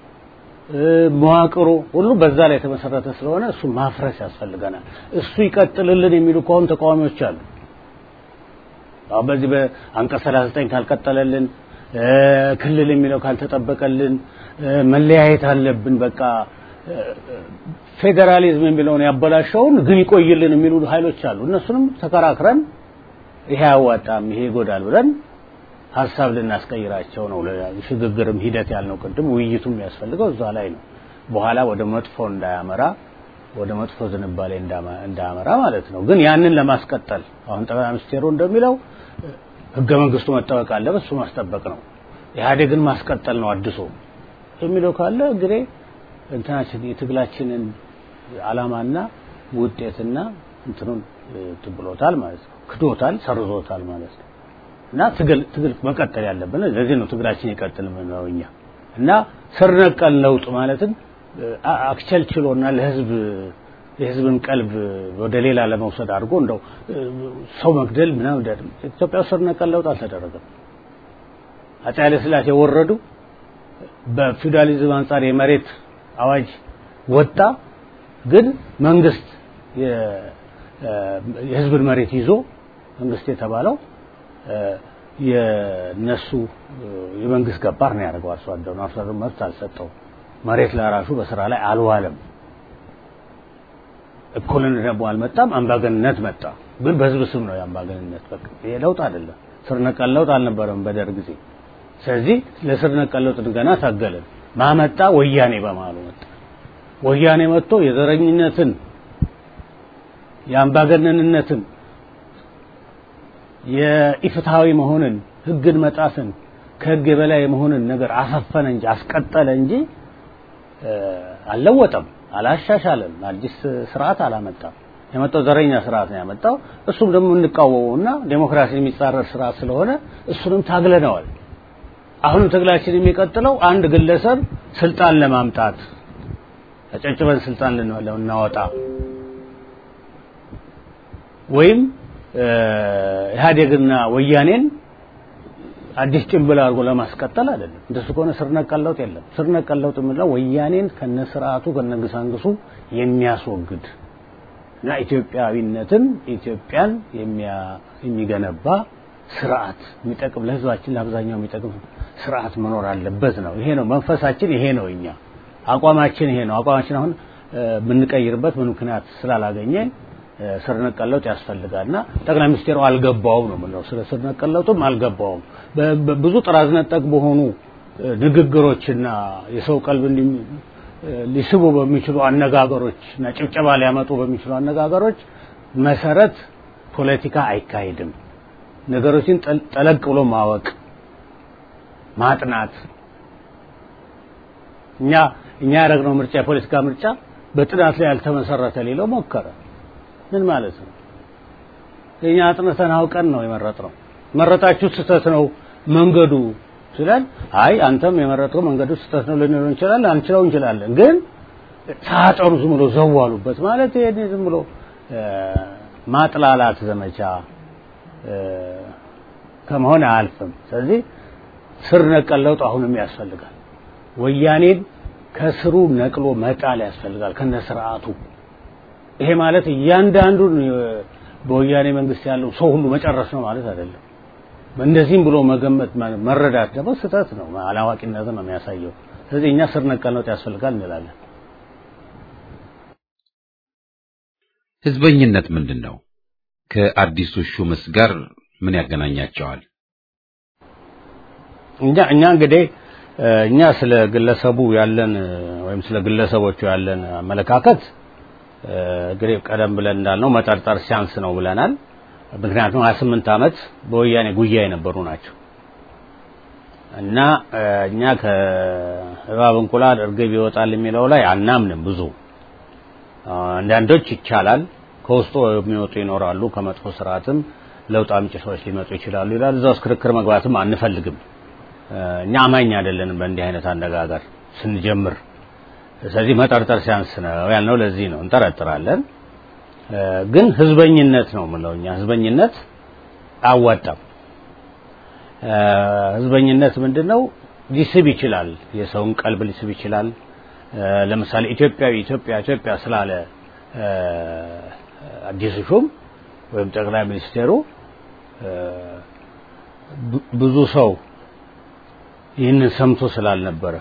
መዋቅሩ ሁሉ በዛ ላይ የተመሰረተ ስለሆነ እሱ ማፍረስ ያስፈልገናል። እሱ ይቀጥልልን የሚሉ ከሆኑ ተቃዋሚዎች አሉ። አሁን በዚህ በአንቀጽ 39 ካልቀጠለልን፣ ክልል የሚለው ካልተጠበቀልን፣ መለያየት አለብን በቃ ፌዴራሊዝም የሚለውን ያበላሸውን ግን ይቆይልን የሚሉ ኃይሎች አሉ። እነሱንም ተከራክረን ይሄ አያዋጣም፣ ይሄ ይጎዳል ብለን ሀሳብ ልናስቀይራቸው ነው። ሽግግርም ሂደት ያልነው ቅድም ውይይቱም የሚያስፈልገው እዛ ላይ ነው። በኋላ ወደ መጥፎ እንዳያመራ ወደ መጥፎ ዝንባሌ እንዳያመራ ማለት ነው። ግን ያንን ለማስቀጠል አሁን ጠቅላይ ሚኒስቴሩ እንደሚለው ህገ መንግስቱ መጠበቅ አለበት፣ እሱ ማስጠበቅ ነው። ኢህአዴግን ማስቀጠል ነው አድሶ የሚለው ካለ እንግዲህ እንትናችን የትግላችንን አላማና ውጤትና እንትኑን ትብሎታል ማለት ነው። ክዶታል፣ ሰርዞታል ማለት ነው። እና ትግል ትግል መቀጠል ያለብን ለዚህ ነው ትግላችን ይቀጥል የምንለው እኛ እና ስር ነቀል ለውጥ ማለትም አክቸልችሎና ለህዝብ የህዝብን ቀልብ ወደ ሌላ ለመውሰድ አድርጎ እንደው ሰው መግደል ምናምን ኢትዮጵያ ስር ነቀል ለውጥ አልተደረገም። አፄ ኃይለ ሥላሴ ወረዱ። በፊውዳሊዝም አንጻር የመሬት አዋጅ ወጣ። ግን መንግስት የህዝብን መሬት ይዞ መንግስት የተባለው የነሱ የመንግስት ገባር ነው ያደርገው። አርሶ አደሩ አርሶ አደሩ መብት አልሰጠው። መሬት ለራሱ በስራ ላይ አልዋለም። እኩልነት ደግሞ አልመጣም። አምባገንነት መጣ። ግን በህዝብ ስም ነው የአምባገንነት። በቃ ይሄ ለውጥ አይደለም። ስር ነቀል ለውጥ አልነበረም በደርግ ጊዜ። ስለዚህ ለስር ነቀል ለውጥ ገና ታገልን። ማመጣ ወያኔ በመሀሉ መጣ። ወያኔ መጥቶ የዘረኝነትን የአምባገነንነትን የኢፍትሃዊ መሆንን ህግን መጣስን ከህግ የበላይ መሆንን ነገር አሰፈነ እንጂ አስቀጠለ እንጂ አልለወጠም፣ አላሻሻለም፣ አዲስ ስርዓት አላመጣም። የመጣው ዘረኛ ስርዓት ነው ያመጣው። እሱም ደግሞ እንቃወመውና ዴሞክራሲን የሚጻረር ስርዓት ስለሆነ እሱንም ታግለነዋል። አሁንም ትግላችን የሚቀጥለው አንድ ግለሰብ ስልጣን ለማምጣት ተጨጭበን ስልጣን ልናወጣ ወይም ኢህአዴግና ወያኔን አዲስ ጭንብል አድርጎ ለማስቀጠል አይደለም። እንደሱ ከሆነ ስር ነቀል ለውጥ የለም። ስር ነቀል ለውጥ የምንለው ወያኔን ከነስርዓቱ ከነግሳንግሱ የሚያስወግድ እና ኢትዮጵያዊነትን ኢትዮጵያን የሚገነባ ስርዓት የሚጠቅም ለህዝባችን ለአብዛኛው የሚጠቅም ስርዓት መኖር አለበት ነው። ይሄ ነው መንፈሳችን፣ ይሄ ነው እኛ አቋማችን፣ ይሄ ነው አቋማችን። አሁን የምንቀይርበት ምን ምክንያት ስላላገኘ ስር ነቀል ለውጥ ያስፈልጋልና ጠቅላይ ሚኒስቴሩ አልገባውም ነው የምንለው። ስለ ስር ነቀል ለውጥም አልገባውም። ብዙ ጥራዝ ነጠቅ በሆኑ ንግግሮችና የሰው ቀልብ ሊስቡ በሚችሉ አነጋገሮች እና ጭብጨባ ሊያመጡ በሚችሉ አነጋገሮች መሰረት ፖለቲካ አይካሄድም። ነገሮችን ጠለቅ ብሎ ማወቅ ማጥናት እኛ እኛ ያደረግነው ምርጫ የፖለቲካ ምርጫ በጥናት ላይ ያልተመሰረተ ሌለው ሞከረ። ምን ማለት ነው? እኛ አጥንተን አውቀን ነው የመረጥነው። መረጣችሁ ስህተት ነው መንገዱ ስላል አይ አንተም የመረጥከው መንገዱ ስህተት ነው ልንለው እንችላለን፣ አንችለው እንችላለን። ግን ሳጠሩ ዝም ብሎ ዘዋሉበት ማለት ይሄ ዝም ብሎ ማጥላላት ዘመቻ ከመሆን አያልፍም። ስለዚህ ስር ነቀል ለውጥ አሁንም ያስፈልጋል። ወያኔን ከስሩ ነቅሎ መጣል ያስፈልጋል ከነ ስርዓቱ። ይሄ ማለት እያንዳንዱን በወያኔ መንግስት ያለው ሰው ሁሉ መጨረስ ነው ማለት አይደለም። እንደዚህም ብሎ መገመት መረዳት ደግሞ ስህተት ነው፣ አላዋቂነትን ነው የሚያሳየው። ስለዚህ እኛ ስር ነቀል ለውጥ ያስፈልጋል እንላለን። ህዝበኝነት ምንድን ነው? ከአዲሱ ሹምስ ጋር ምን ያገናኛቸዋል? እኛ እኛ እንግዲህ እኛ ስለ ግለሰቡ ያለን ወይም ስለ ግለሰቦቹ ያለን አመለካከት እንግዲህ ቀደም ብለን እንዳልነው መጠርጠር ሲያንስ ነው ብለናል። ምክንያቱም 28 ዓመት በወያኔ ጉያ የነበሩ ናቸው እና እኛ ከእባብ እንቁላል እርግብ ይወጣል የሚለው ላይ አናምንም። ብዙ አንዳንዶች ይቻላል ከውስጡ የሚወጡ ይኖራሉ፣ ከመጥፎ ስርዓትም ለውጥ አምጪ ሰዎች ሊመጡ ይችላሉ ይላል። እዛ ውስጥ ክርክር መግባትም አንፈልግም። እኛ አማኝ አይደለንም በእንዲህ አይነት አነጋገር ስንጀምር። ስለዚህ መጠርጠር ሲያንስ ነው ያልነው ለዚህ ነው። እንጠረጥራለን፣ ግን ህዝበኝነት ነው የምለው እኛ ህዝበኝነት አያዋጣም። ህዝበኝነት ምንድን ነው? ሊስብ ይችላል፣ የሰውን ቀልብ ሊስብ ይችላል። ለምሳሌ ኢትዮጵያዊ ኢትዮጵያ ኢትዮጵያ ስላለ አዲሱ ሹም ወይም ጠቅላይ ሚኒስቴሩ ብዙ ሰው ይህንን ሰምቶ ስላልነበረ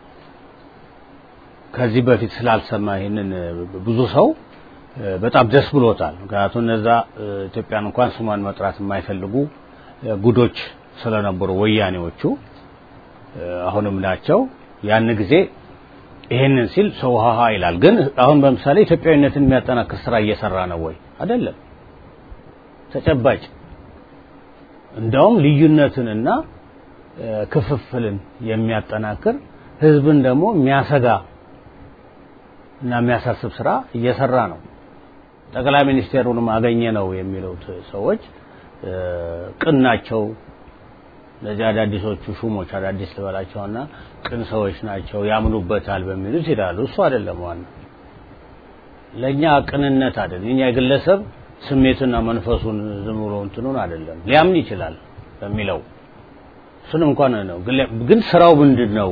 ከዚህ በፊት ስላልሰማ ይህንን ብዙ ሰው በጣም ደስ ብሎታል። ምክንያቱም እነዛ ኢትዮጵያን እንኳን ስሟን መጥራት የማይፈልጉ ጉዶች ስለነበሩ ወያኔዎቹ አሁንም ናቸው። ያን ጊዜ ይሄንን ሲል ሰው ሀሀ ይላል። ግን አሁን በምሳሌ ኢትዮጵያዊነትን የሚያጠናክር ስራ እየሰራ ነው ወይ? አይደለም። ተጨባጭ እንዳውም ልዩነትንና ክፍፍልን የሚያጠናክር ህዝብን ደግሞ የሚያሰጋ እና የሚያሳስብ ስራ እየሰራ ነው። ጠቅላይ ሚኒስቴሩንም አገኘ ነው የሚሉት ሰዎች ቅን ናቸው። እነዚህ አዳዲሶቹ ሹሞች አዳዲስ ልበላቸውና ቅን ሰዎች ናቸው ያምኑበታል በሚሉት ይላሉ። እሱ አይደለም ዋና ለእኛ ቅንነት አይደለም። የኛ የግለሰብ ስሜትና መንፈሱን ዝም ብሎ እንትኑን አይደለም ሊያምን ይችላል በሚለው እሱንም እንኳን ነው። ግን ስራው ምንድን ነው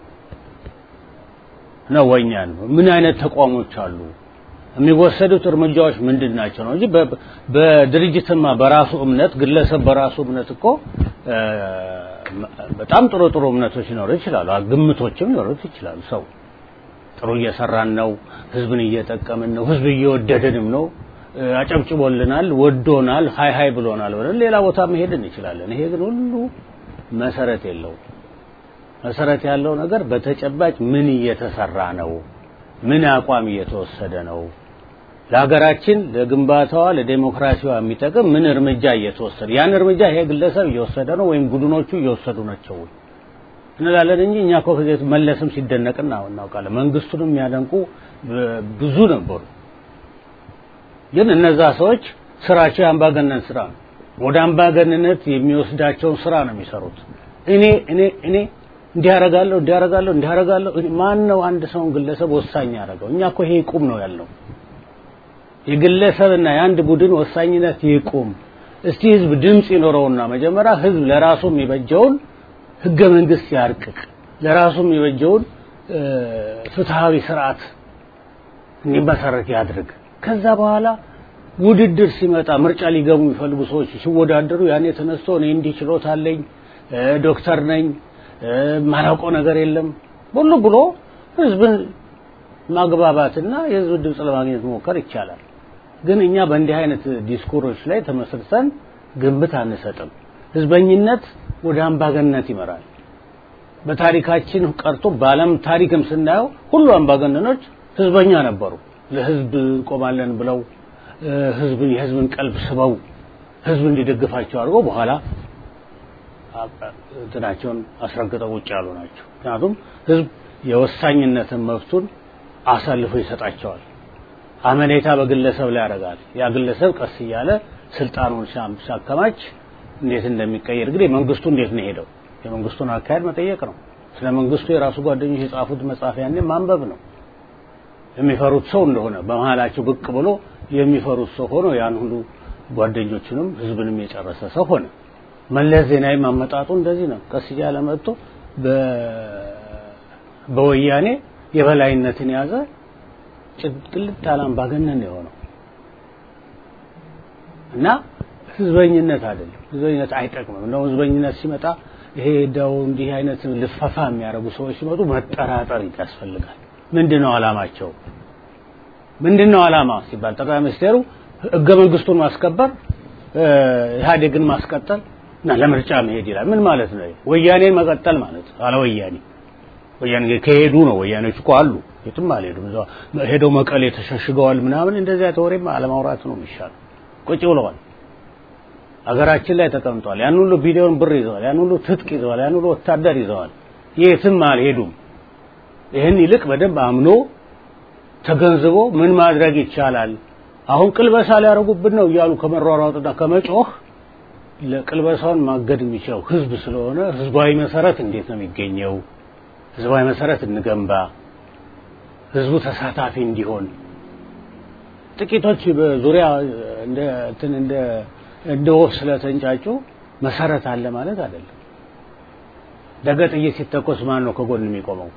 ነው ወኛን ምን አይነት ተቋሞች አሉ የሚወሰዱት እርምጃዎች ምንድን ናቸው ነው እንጂ በድርጅትማ በራሱ እምነት ግለሰብ በራሱ እምነት እኮ በጣም ጥሩ ጥሩ እምነቶች ሊኖሩ ይችላሉ፣ ግምቶችም ሊኖሩት ይችላሉ። ሰው ጥሩ እየሰራን ነው፣ ህዝብን እየጠቀምን ነው፣ ህዝብ እየወደደንም ነው፣ አጨብጭቦልናል፣ ወዶናል፣ ሀይ ሀይ ብሎናል ብለን ሌላ ቦታ መሄድ እንችላለን። ይሄ ግን ሁሉ መሰረት የለውም። መሰረት ያለው ነገር በተጨባጭ ምን እየተሰራ ነው፣ ምን አቋም እየተወሰደ ነው፣ ለሀገራችን ለግንባታዋ ለዴሞክራሲዋ የሚጠቅም ምን እርምጃ እየተወሰደ ያን እርምጃ ይሄ ግለሰብ እየወሰደ ነው ወይም ቡድኖቹ እየወሰዱ ናቸው እንላለን እንጂ እኛ እኮ ከዚህ መለስም ሲደነቅ እናውቃለን። መንግስቱንም የሚያደንቁ ብዙ ነበሩ። ግን እነዛ ሰዎች ስራቸው የአምባገነን ስራ ነው። ወደ አምባገንነት የሚወስዳቸውን ስራ ነው የሚሰሩት። እኔ እኔ እኔ እንዲያረጋለሁ እንዲያረጋለሁ እንዲያረጋለሁ ማን ነው አንድ ሰውን ግለሰብ ወሳኝ ያደረገው? እኛ እኮ ይሄ ይቁም ነው ያለው። የግለሰብና የአንድ ቡድን ወሳኝነት ይቁም። እስቲ ህዝብ ድምፅ ይኖረውና መጀመሪያ ህዝብ ለራሱ የሚበጀውን ህገ መንግስት ያርቅቅ፣ ለራሱ የሚበጀውን ፍትሃዊ ስርዓት እንዲመሰረት ያድርግ። ከዛ በኋላ ውድድር ሲመጣ ምርጫ ሊገቡ የሚፈልጉ ሰዎች ሲወዳደሩ ያኔ ተነስቶ እኔ እንዲህ ችሎታ አለኝ፣ ዶክተር ነኝ፣ ማላውቀው ነገር የለም ሁሉ ብሎ ህዝብን ማግባባትና የህዝብ ድምፅ ለማግኘት መሞከር ይቻላል። ግን እኛ በእንዲህ አይነት ዲስኩሮች ላይ ተመስርተን ግምት አንሰጥም። ህዝበኝነት ወደ አምባገነንነት ይመራል። በታሪካችን ቀርቶ በዓለም ታሪክም ስናየው ሁሉ አምባገነኖች ህዝበኛ ነበሩ። ለህዝብ እንቆማለን ብለው ህዝብን የህዝብን ቀልብ ስበው ህዝብ እንዲደግፋቸው አድርገው በኋላ እንትናቸውን አስረግጠው ውጭ ያሉ ናቸው። ምክንያቱም ህዝብ የወሳኝነትን መብቱን አሳልፎ ይሰጣቸዋል። አመኔታ በግለሰብ ላይ ያደርጋል። ያ ግለሰብ ቀስ እያለ ስልጣኑን ሲያከማች እንዴት እንደሚቀየር እንግዲህ መንግስቱ እንዴት ነው ሄደው የመንግስቱን አካሄድ መጠየቅ ነው። ስለ መንግስቱ የራሱ ጓደኞች የጻፉት መጽሐፍ ያኔ ማንበብ ነው። የሚፈሩት ሰው እንደሆነ በመሀላቸው ብቅ ብሎ የሚፈሩት ሰው ሆኖ ያን ሁሉ ጓደኞቹንም ህዝብንም የጨረሰ ሰው ሆነ። መለስ ዜናዊ ማመጣጡ እንደዚህ ነው። ቀስ እያለ መጥቶ በወያኔ የበላይነትን ያዘ። ጭቅልት ያለ አምባገነን የሆነው እና ህዝበኝነት አይደለም። ህዝበኝነት አይጠቅምም። እንደውም ህዝበኝነት ሲመጣ ይሄ ደው እንዲህ አይነት ልፈፋ የሚያደርጉ ሰዎች ሲመጡ መጠራጠር ያስፈልጋል። ምንድነው አላማቸው? ምንድነው አላማ ሲባል ጠቅላይ ሚኒስቴሩ ህገ መንግስቱን ማስከበር ኢህአዴግን ማስቀጠል እና ለምርጫ መሄድ ይላል። ምን ማለት ነው? ወያኔን መቀጠል ማለት አለ ወያኔ ወያኔ ከሄዱ ነው። ወያኔዎች እኮ አሉ፣ የትም አልሄዱም። እዛው ሄደው መቀሌ ተሸሽገዋል ምናምን። እንደዚያ ተወሬማ አለማውራት ነው የሚሻለው። ቁጭ ብለዋል። አገራችን ላይ ተቀምጠዋል። ያን ሁሉ ቢሊዮን ብር ይዘዋል። ያን ሁሉ ትጥቅ ይዘዋል። ያን ሁሉ ወታደር ይዘዋል። የትም አልሄዱም። ይህን ይልቅ በደንብ አምኖ ተገንዝቦ ምን ማድረግ ይቻላል፣ አሁን ቅልበሳ ሊያደርጉብን ነው እያሉ ከመሯሯጥና ከመጮህ ለቅልበሳውን ማገድ የሚችለው ህዝብ ስለሆነ ህዝባዊ መሰረት እንዴት ነው የሚገኘው? ህዝባዊ መሰረት እንገንባ፣ ህዝቡ ተሳታፊ እንዲሆን። ጥቂቶች በዙሪያ እንደ እንትን እንደ እንደ ወፍ ስለተንጫጩ መሰረት አለ ማለት አይደለም። ነገ ጥይት ሲተኮስ ማን ነው ከጎን የሚቆመው?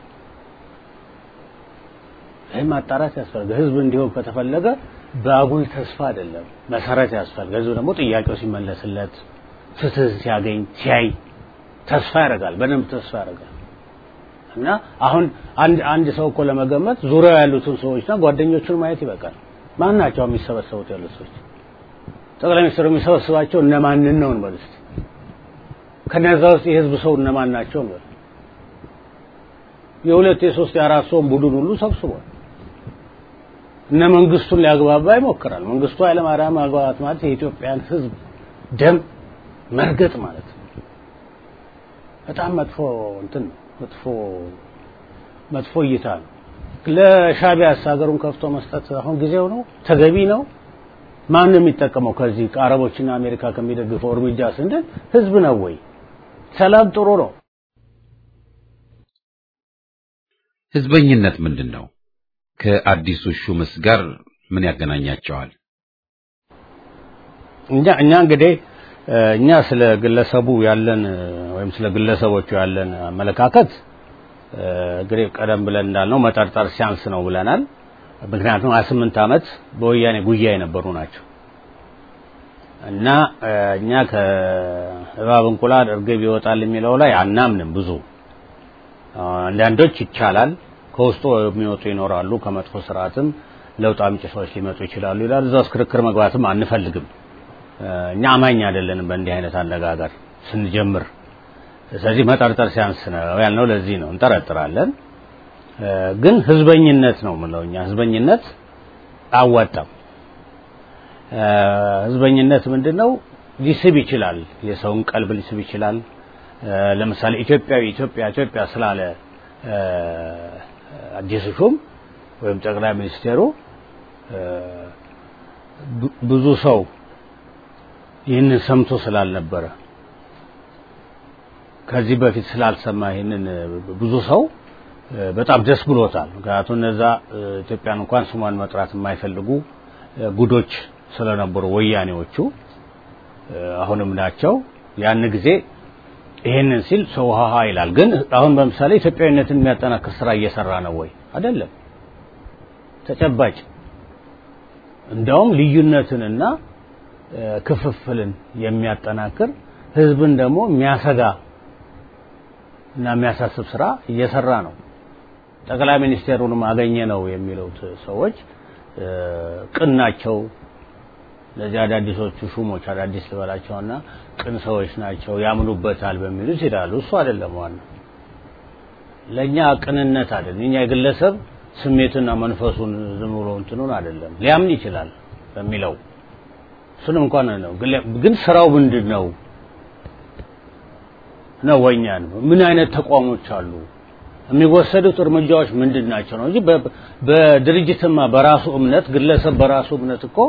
ይህን ማጣራት ያስፈልጋል። ህዝብ እንዲሆን ከተፈለገ በአጉል ተስፋ አይደለም፣ መሰረት ያስፈልጋል። ህዝብ ደግሞ ጥያቄው ሲመለስለት ፍትህ ሲያገኝ ሲያይ ተስፋ ያደርጋል፣ በደንብ ተስፋ ያደርጋል። እና አሁን አንድ አንድ ሰው እኮ ለመገመት ዙሪያው ያሉትን ሰዎችና ጓደኞቹን ማየት ይበቃል። ማን ናቸው የሚሰበሰቡት ያሉት ሰዎች? ጠቅላይ ሚኒስትሩ የሚሰበስባቸው እነማንን ነው እንበል እስቲ። ከነዛ ውስጥ የህዝብ ሰው እነማን ናቸው እንበል። የሁለት የሶስት የአራት ሰውን ቡድን ሁሉ ሰብስቧል። እነ መንግስቱን ሊያግባባ ይሞክራል። መንግስቱ ኃይለማርያም ማግባባት ማለት የኢትዮጵያን ህዝብ ደም መርገጥ ማለት ነው። በጣም መጥፎ እንትን መጥፎ መጥፎ እይታ ነው። ለሻቢያስ ሀገሩን ከፍቶ መስጠት አሁን ጊዜው ነው? ተገቢ ነው? ማን ነው የሚጠቀመው ከዚህ ከአረቦችና አሜሪካ ከሚደግፈው እርምጃ ስንል ህዝብ ነው ወይ? ሰላም ጥሩ ነው። ህዝበኝነት ምንድን ነው? ከአዲሱ ሹምስ ጋር ምን ያገናኛቸዋል? እኛ እኛ እንግዲህ እኛ ስለ ግለሰቡ ያለን ወይም ስለ ግለሰቦቹ ያለን አመለካከት እንግዲህ ቀደም ብለን እንዳልነው መጠርጠር ሲያንስ ነው ብለናል። ምክንያቱም 28 ዓመት በወያኔ ጉያ የነበሩ ናቸው እና እኛ ከእባብ እንቁላል እርግብ ይወጣል የሚለው ላይ አናምንም። ብዙ አንዳንዶች ይቻላል ከውስጡ የሚወጡ ይኖራሉ። ከመጥፎ ስርዓትም ለውጥ አምጪ ሰዎች ሊመጡ ይችላሉ ይላል። እዛ ውስጥ ክርክር መግባትም አንፈልግም። እኛ አማኝ አይደለንም በእንዲህ አይነት አነጋገር ስንጀምር። ስለዚህ መጠርጠር ሲያንስ ነው ያልነው ለዚህ ነው። እንጠረጥራለን፣ ግን ህዝበኝነት ነው የምለው እኛ ህዝበኝነት አዋጣም። ህዝበኝነት ምንድን ነው? ሊስብ ይችላል፣ የሰውን ቀልብ ሊስብ ይችላል። ለምሳሌ ኢትዮጵያዊ ኢትዮጵያ ኢትዮጵያ ስላለ አዲሱ ሹም ወይም ጠቅላይ ሚኒስቴሩ ብዙ ሰው ይህንን ሰምቶ ስላልነበረ ከዚህ በፊት ስላልሰማ ይህንን ብዙ ሰው በጣም ደስ ብሎታል። ምክንያቱም እነዛ ኢትዮጵያን እንኳን ስሟን መጥራት የማይፈልጉ ጉዶች ስለነበሩ ወያኔዎቹ አሁንም ናቸው። ያን ጊዜ ይሄንን ሲል ሰው ሀሀ ይላል። ግን አሁን በምሳሌ ኢትዮጵያዊነትን የሚያጠናክር ስራ እየሰራ ነው ወይ? አይደለም። ተጨባጭ እንደውም ልዩነትንና ክፍፍልን የሚያጠናክር ህዝብን ደግሞ የሚያሰጋ እና የሚያሳስብ ስራ እየሰራ ነው። ጠቅላይ ሚኒስቴሩንም አገኘ ነው የሚሉት ሰዎች ቅን ናቸው። ለዚህ አዳዲሶቹ ሹሞች አዳዲስ ልበላቸውና ቅን ሰዎች ናቸው ያምኑበታል በሚሉት ይላሉ። እሱ አይደለም ዋናው። ለእኛ ቅንነት አይደለም። እኛ የግለሰብ ስሜትና መንፈሱን ዝም ብሎ እንትኑን አይደለም ሊያምን ይችላል በሚለው እሱንም እንኳን ነው። ግን ስራው ምንድን ነው ነው ወኛን ምን አይነት ተቋሞች አሉ የሚወሰዱት እርምጃዎች ምንድን ናቸው ነው እንጂ በድርጅትማ በራሱ እምነት ግለሰብ በራሱ እምነት እኮ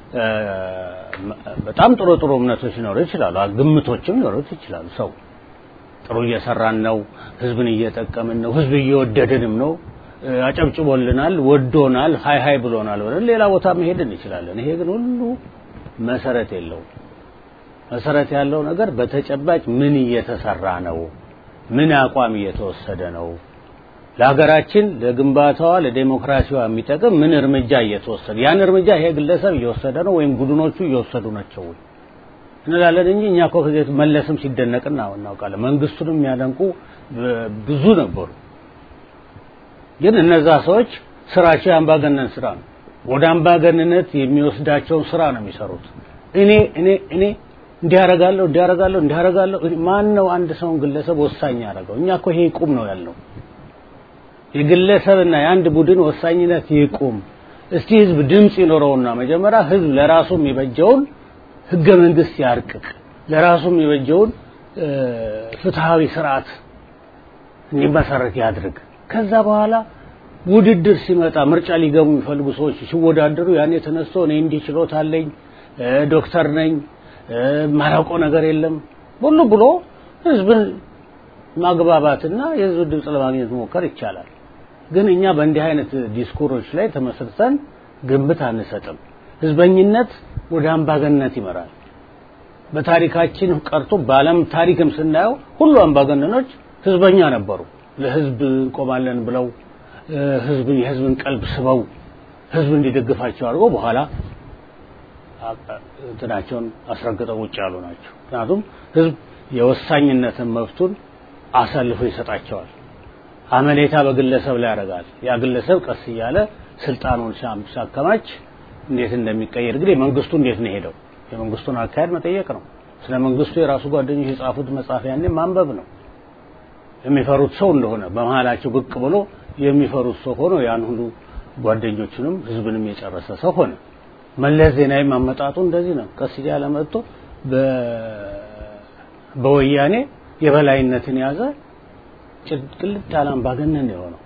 በጣም ጥሩ ጥሩ እምነቶች ሊኖሩ ይችላሉ፣ ግምቶችም ሊኖሩት ይችላሉ። ሰው ጥሩ እየሰራን ነው፣ ህዝብን እየጠቀምን ነው፣ ህዝብ እየወደድንም ነው፣ አጨብጭቦልናል፣ ወዶናል፣ ሀይ ሀይ ብሎናል ብለን ሌላ ቦታ መሄድ እንችላለን። ይሄ ግን ሁሉ መሰረት የለውም። መሰረት ያለው ነገር በተጨባጭ ምን እየተሰራ ነው፣ ምን አቋም እየተወሰደ ነው፣ ለሀገራችን ለግንባታዋ ለዴሞክራሲዋ የሚጠቅም ምን እርምጃ እየተወሰደ ያን እርምጃ ይሄ ግለሰብ እየወሰደ ነው ወይም ቡድኖቹ እየወሰዱ ናቸው እንላለን እንጂ እኛ እኮ ከዚህ መለስም ሲደነቅና እናውቃለን። መንግስቱንም የሚያደንቁ ብዙ ነበሩ። ግን እነዛ ሰዎች ስራቸው የአምባገነን ስራ ነው። ወደ አምባገንነት የሚወስዳቸውን ስራ ነው የሚሰሩት። እኔ እኔ እኔ እንዲያረጋለሁ እንዲያረጋለሁ እንዲያረጋለሁ ማን ነው አንድ ሰውን ግለሰብ ወሳኝ ያደረገው? እኛ እኮ ይሄ ይቁም ነው ያለው። የግለሰብና የአንድ ቡድን ወሳኝነት ይቁም። እስቲ ህዝብ ድምፅ ይኖረውና መጀመሪያ ህዝብ ለራሱ የሚበጀውን ህገ መንግስት ያርቅቅ፣ ለራሱ የሚበጀውን ፍትሃዊ ስርዓት እንዲመሰረት ያድርግ። ከዛ በኋላ ውድድር ሲመጣ ምርጫ ሊገቡ የሚፈልጉ ሰዎች ሲወዳደሩ ያኔ ተነስቶ እኔ እንዲህ ችሎታ አለኝ ዶክተር ነኝ ማላውቀው ነገር የለም ሁሉ ብሎ ህዝብን ማግባባትና የህዝብ ድምፅ ለማግኘት መሞከር ይቻላል። ግን እኛ በእንዲህ አይነት ዲስኩሮች ላይ ተመስርተን ግምት አንሰጥም። ህዝበኝነት ወደ አምባገነንነት ይመራል። በታሪካችን ቀርቶ በዓለም ታሪክም ስናየው ሁሉ አምባገነኖች ህዝበኛ ነበሩ። ለህዝብ እንቆማለን ብለው ህዝብን የህዝብን ቀልብ ስበው ህዝብ እንዲደግፋቸው አድርገው በኋላ እንትናቸውን አስረግጠው ውጭ ያሉ ናቸው። ምክንያቱም ህዝብ የወሳኝነትን መብቱን አሳልፎ ይሰጣቸዋል። አመኔታ በግለሰብ ላይ ያደርጋል። ያ ግለሰብ ቀስ እያለ ስልጣኑን ሲያከማች እንዴት እንደሚቀየር እንግዲህ መንግስቱ እንዴት ነው ሄደው የመንግስቱን አካሄድ መጠየቅ ነው። ስለ መንግስቱ የራሱ ጓደኞች የጻፉት መጽሐፍ ያኔ ማንበብ ነው። የሚፈሩት ሰው እንደሆነ በመሀላቸው ብቅ ብሎ የሚፈሩት ሰው ሆኖ ያን ሁሉ ጓደኞቹንም ህዝብንም የጨረሰ ሰው ሆነ። መለስ ዜናዊ ማመጣጡ እንደዚህ ነው። ቀስ እያለ መጥቶ በወያኔ የበላይነትን ያዘ። ቅልጥ ያለ አምባገነን የሆነው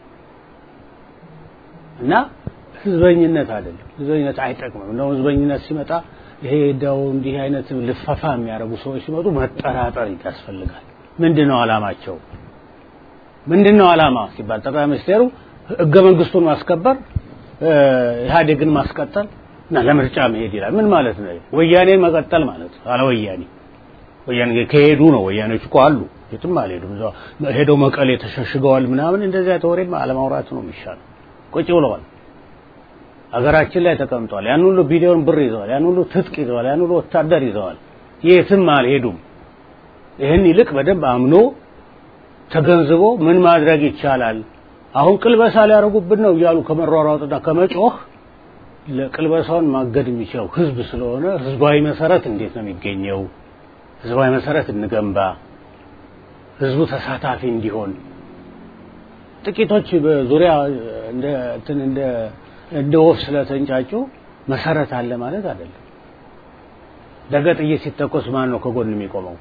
እና ህዝበኝነት አይደለም። ህዝበኝነት አይጠቅምም። እንደውም ህዝበኝነት ሲመጣ ይሄ ደው እንዲህ አይነት ልፈፋ የሚያደርጉ ሰዎች ሲመጡ መጠራጠር ያስፈልጋል። ምንድነው አላማቸው? ምንድነው አላማ ሲባል ጠቅላይ ሚኒስቴሩ ህገ መንግስቱን ማስከበር ኢህአዴግን ማስቀጠል እና ለምርጫ መሄድ ይላል። ምን ማለት ነው? ወያኔ መቀጠል ማለት ነው። አለ ወያኔ ወያኔ ከሄዱ ነው። ወያኔዎች እኮ አሉ፣ የትም አልሄዱም። እዛው ሄደው መቀሌ ተሸሽገዋል ምናምን። እንደዚያ ተወሬም አለማውራት ነው የሚሻለው። ቁጭ ብለዋል። አገራችን ላይ ተቀምጠዋል። ያን ሁሉ ቢሊዮን ብር ይዘዋል። ያን ሁሉ ትጥቅ ይዘዋል። ያን ሁሉ ወታደር ይዘዋል። የትም አልሄዱም። ይህን ይልቅ በደንብ አምኖ ተገንዝቦ ምን ማድረግ ይቻላል፣ አሁን ቅልበሳ ሊያደርጉብን ነው እያሉ ከመሯሯጥና ከመጮህ ለቅልበሳውን ማገድ የሚችለው ህዝብ ስለሆነ ህዝባዊ መሰረት እንዴት ነው የሚገኘው? ህዝባዊ መሰረት እንገንባ፣ ህዝቡ ተሳታፊ እንዲሆን። ጥቂቶች በዙሪያ እንደ እንትን እንደ እንደ ወፍ ስለተንጫጩ መሰረት አለ ማለት አይደለም። ነገ ጥይት ሲተኮስ ማን ነው ከጎን የሚቆመው?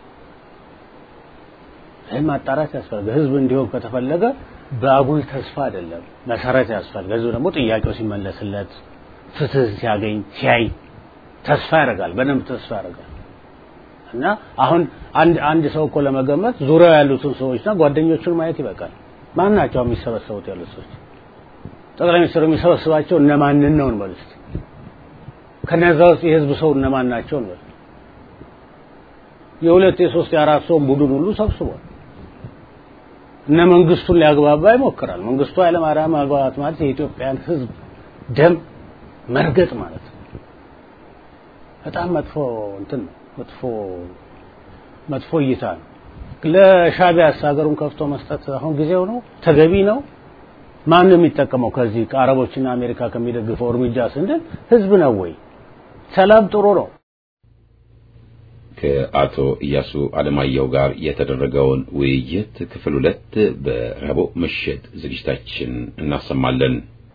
ይህን ማጣራት ያስፈልጋል። ህዝብ እንዲሆን ከተፈለገ በአጉል ተስፋ አይደለም፣ መሰረት ያስፈልጋል። ህዝብ ደግሞ ጥያቄው ሲመለስለት ፍትህ ሲያገኝ ሲያይ ተስፋ ያደርጋል፣ በደንብ ተስፋ ያደርጋል። እና አሁን አንድ አንድ ሰው እኮ ለመገመት ዙሪያው ያሉትን ሰዎችና ጓደኞቹን ማየት ይበቃል። ማን ናቸው የሚሰበሰቡት ያሉት ሰዎች? ጠቅላይ ሚኒስትሩ የሚሰበስባቸው እነማንን ነው እንበል እስቲ። ከነዛ ውስጥ የህዝብ ሰው እነማን ናቸው እንበል። የሁለት የሶስት የአራት ሰውን ቡድን ሁሉ ሰብስቧል። እነ መንግስቱን ሊያግባባ ይሞክራል። መንግስቱ ኃይለማርያም ማግባባት ማለት የኢትዮጵያን ሕዝብ ደም መርገጥ ማለት ነው። በጣም መጥፎ እንትን ነው። መጥፎ መጥፎ እይታ ነው። ለሻቢያስ ሀገሩን ከፍቶ መስጠት አሁን ጊዜው ነው? ተገቢ ነው? ማን ነው የሚጠቀመው? ከዚህ ከአረቦችና አሜሪካ ከሚደግፈው እርምጃ ስንል ህዝብ ነው ወይ? ሰላም ጥሩ ነው። ከአቶ ኢያሱ አለማየሁ ጋር የተደረገውን ውይይት ክፍል ሁለት በረቡዕ ምሽት ዝግጅታችን እናሰማለን።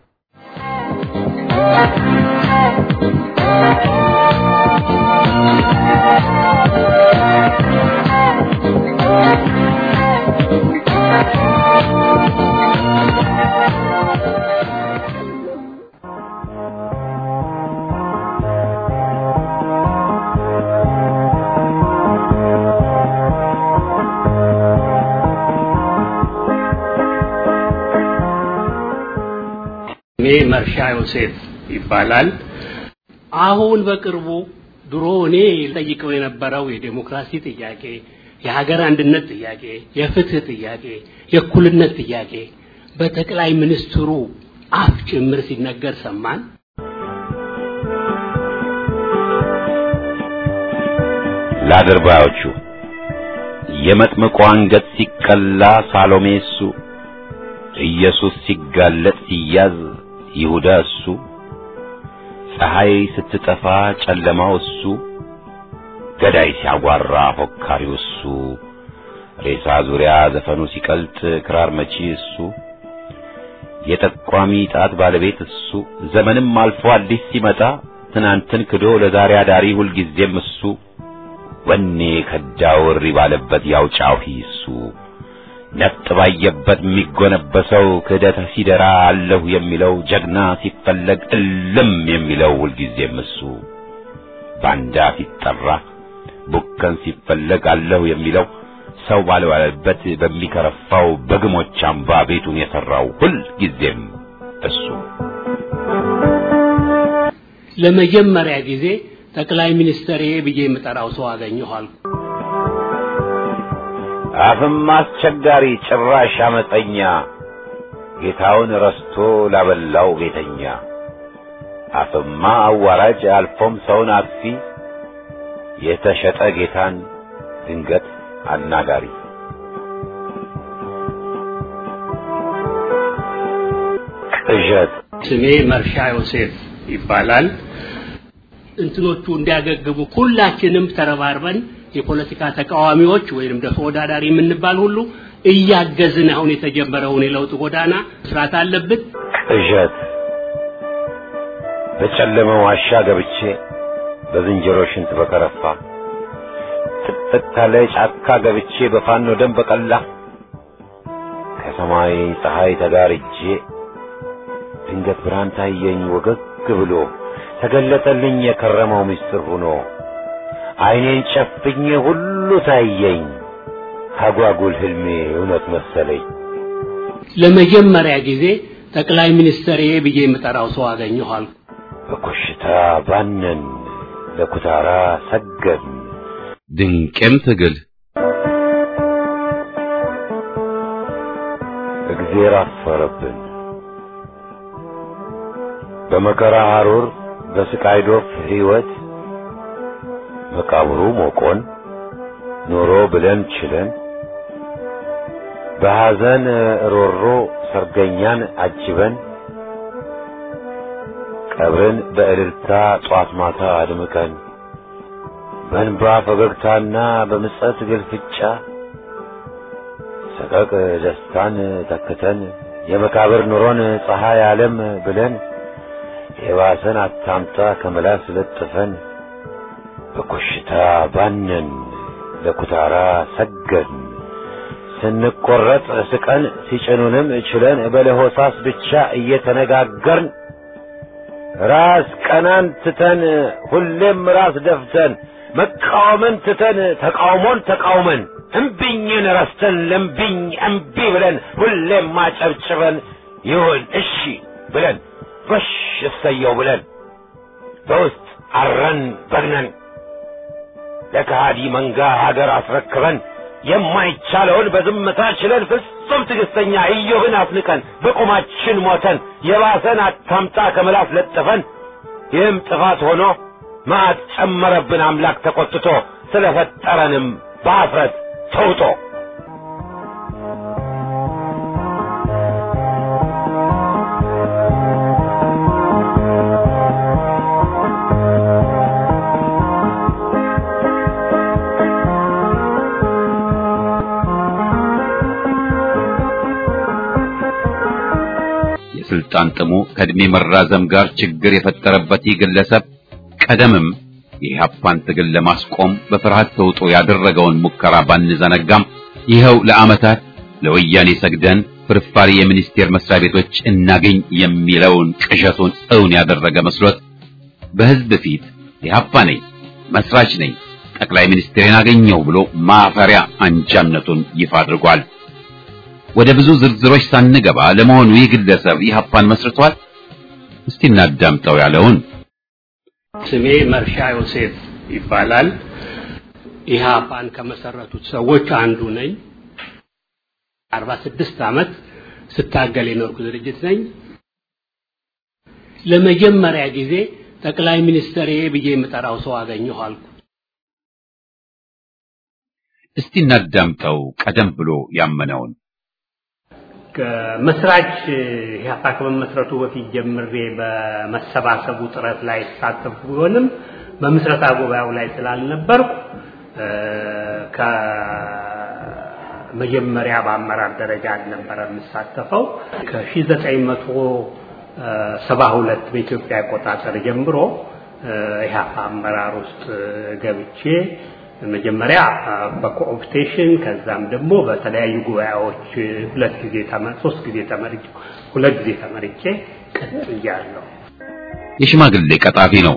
እኔ መርሻ ዮሴፍ ይባላል። አሁን በቅርቡ ድሮ እኔ ጠይቀው የነበረው የዴሞክራሲ ጥያቄ፣ የሀገር አንድነት ጥያቄ፣ የፍትህ ጥያቄ፣ የእኩልነት ጥያቄ በጠቅላይ ሚኒስትሩ አፍ ጭምር ሲነገር ሰማን። ለአድርባዮቹ የመጥምቁ አንገት ሲቀላ ሳሎሜ እሱ፣ ኢየሱስ ሲጋለጥ ሲያዝ ይሁዳ እሱ፣ ፀሐይ ስትጠፋ ጨለማው እሱ፣ ገዳይ ሲያጓራ ፎካሪው እሱ፣ ሬሳ ዙሪያ ዘፈኑ ሲቀልጥ ክራር መቺ እሱ፣ የጠቋሚ ጣት ባለቤት እሱ፣ ዘመንም አልፎ አዲስ ሲመጣ ትናንትን ክዶ ለዛሬ አዳሪ ሁልጊዜም እሱ፣ ወኔ ከዳው እሪ ባለበት ያው ጫሂ እሱ ነፍጥ ባየበት የሚጎነበሰው ክህደት ሲደራ አለሁ የሚለው ጀግና ሲፈለግ እልም የሚለው ሁልጊዜም እሱ ባንዳ ሲጠራ ቡከን ሲፈለግ አለሁ የሚለው ሰው ባልባለበት በሚከረፋው በግሞች አምባ ቤቱን የሠራው ሁልጊዜም እሱ ለመጀመሪያ ጊዜ ጠቅላይ ሚኒስትር ብዬ የምጠራው ሰው አገኘሁ አልኩ። አፍም አስቸጋሪ ጭራሽ አመፀኛ ጌታውን ረስቶ ላበላው ቤተኛ አፍማ አዋራጅ አልፎም ሰውን አጥፊ የተሸጠ ጌታን ድንገት አናጋሪ ቅዠት ስሜ መርሻ ዮሴፍ ይባላል። እንትኖቹ እንዲያገግሙ ሁላችንም ተረባርበን የፖለቲካ ተቃዋሚዎች ወይንም ደግሞ ተወዳዳሪ የምንባል ሁሉ እያገዝን አሁን የተጀመረውን የለውጥ ጎዳና መስራት አለብን። ቅዠት በጨለመ ዋሻ ገብቼ በዝንጀሮ ሽንት በከረፋ ጥቅጥቅ ካለ ጫካ ገብቼ በፋኖ ደም በቀላ ከሰማይ ፀሐይ ተጋርጄ ድንገት ብርሃን ታየኝ ወገግ ብሎ ተገለጠልኝ የከረመው ምስጢር ሆኖ ዓይኔን ጨፍኜ ሁሉ ታየኝ አጓጉል ህልሜ እውነት መሰለኝ። ለመጀመሪያ ጊዜ ጠቅላይ ሚኒስትር ብዬ የምጠራው ሰው አገኘሁ አልኩ። በኮሽታ ባነን ለኩታራ ሰገን ድንቅም ትግል እግዜር አፈረብን በመከራ ሐሩር በስቃይ ዶፍ ሕይወት መቃብሩ ሞቆን ኖሮ ብለን ችለን በሐዘን ሮሮ ሰርገኛን አጅበን ቀብርን በእልልታ ጧት ማታ አድምቀን በእንባ ፈገግታና በምጸት ግልፍጫ ሰቀቅ ደስታን ተክተን የመቃብር ኑሮን ፀሐይ ዓለም ብለን የባሰን አታምጣ ከመላስ ለጥፈን በኮሽታ ባነን ለኩታራ ሰገን ስንቆረጥ ስቀን ሲጭኑንም ችለን በለሆሳስ ብቻ እየተነጋገርን ራስ ቀናን ትተን ሁሌም ራስ ደፍተን መቃወምን ትተን ተቃውሞን ተቃውመን እምቢኝን ረስተን ለምቢኝ እምቢ ብለን ሁሌም ማጨብጭበን ይሁን እሺ ብለን ጎሽ እሰየው ብለን በውስጥ አረን በግነን ለከሃዲ መንጋ ሀገር አስረክበን የማይቻለውን በዝምታ ችለን ፍጹም ትዕግስተኛ ኢዮብን አፍንቀን በቁማችን ሞተን የባሰን አታምጣ ከምላስ ለጥፈን ይህም ጥፋት ሆኖ መዓት ጨመረብን አምላክ ተቆጥቶ ስለፈጠረንም በአፍረት ተውጦ የስልጣን ጥሙ ከእድሜ መራዘም ጋር ችግር የፈጠረበት ይህ ግለሰብ ቀደምም የኢህአፓን ትግል ለማስቆም በፍርሃት ተውጦ ያደረገውን ሙከራ ባንዘነጋም ይኸው ለዓመታት ለወያኔ ሰግደን ፍርፋሪ የሚኒስቴር መስሪያ ቤቶች እናገኝ የሚለውን ቅዠቱን እውን ያደረገ መስሎት በህዝብ ፊት ኢህአፓ ነኝ፣ መስራች ነኝ፣ ጠቅላይ ሚኒስትሬን አገኘው ብሎ ማፈሪያ አንጃነቱን ይፋ አድርጓል። ወደ ብዙ ዝርዝሮች ሳንገባ ለመሆኑ ይህ ግለሰብ ኢህአፓን መስርቷል? እስቲ እናዳምጠው ያለውን ስሜ መርሻ ዮሴፍ ይባላል። ኢህአፓን ከመሰረቱት ሰዎች አንዱ ነኝ። 46 ዓመት ስታገል የኖርኩ ድርጅት ነኝ። ለመጀመሪያ ጊዜ ጠቅላይ ሚኒስትር ብዬ የምጠራው ሰው አገኘሁ አልኩ። እስቲ እናዳምጠው ቀደም ብሎ ያመነውን ከመስራች ኢህአፓ ከመመስረቱ በፊት ጀምሬ በመሰባሰቡ ጥረት ላይ ተሳተፍኩ ቢሆንም በምስረታ ጉባኤው ላይ ስላልነበርኩ ከመጀመሪያ በአመራር ደረጃ አልነበረ የምሳተፈው። ከ1972 በኢትዮጵያ አቆጣጠር ጀምሮ ኢህአፓ አመራር ውስጥ ገብቼ መጀመሪያ በኮኦፕቴሽን ከዛም ደግሞ በተለያዩ ጉባኤዎች ሁለት ጊዜ ሶስት ጊዜ ተመርጬ ሁለት ጊዜ ተመርጬ ቀጥያለሁ። የሽማግሌ ቀጣፊ ነው።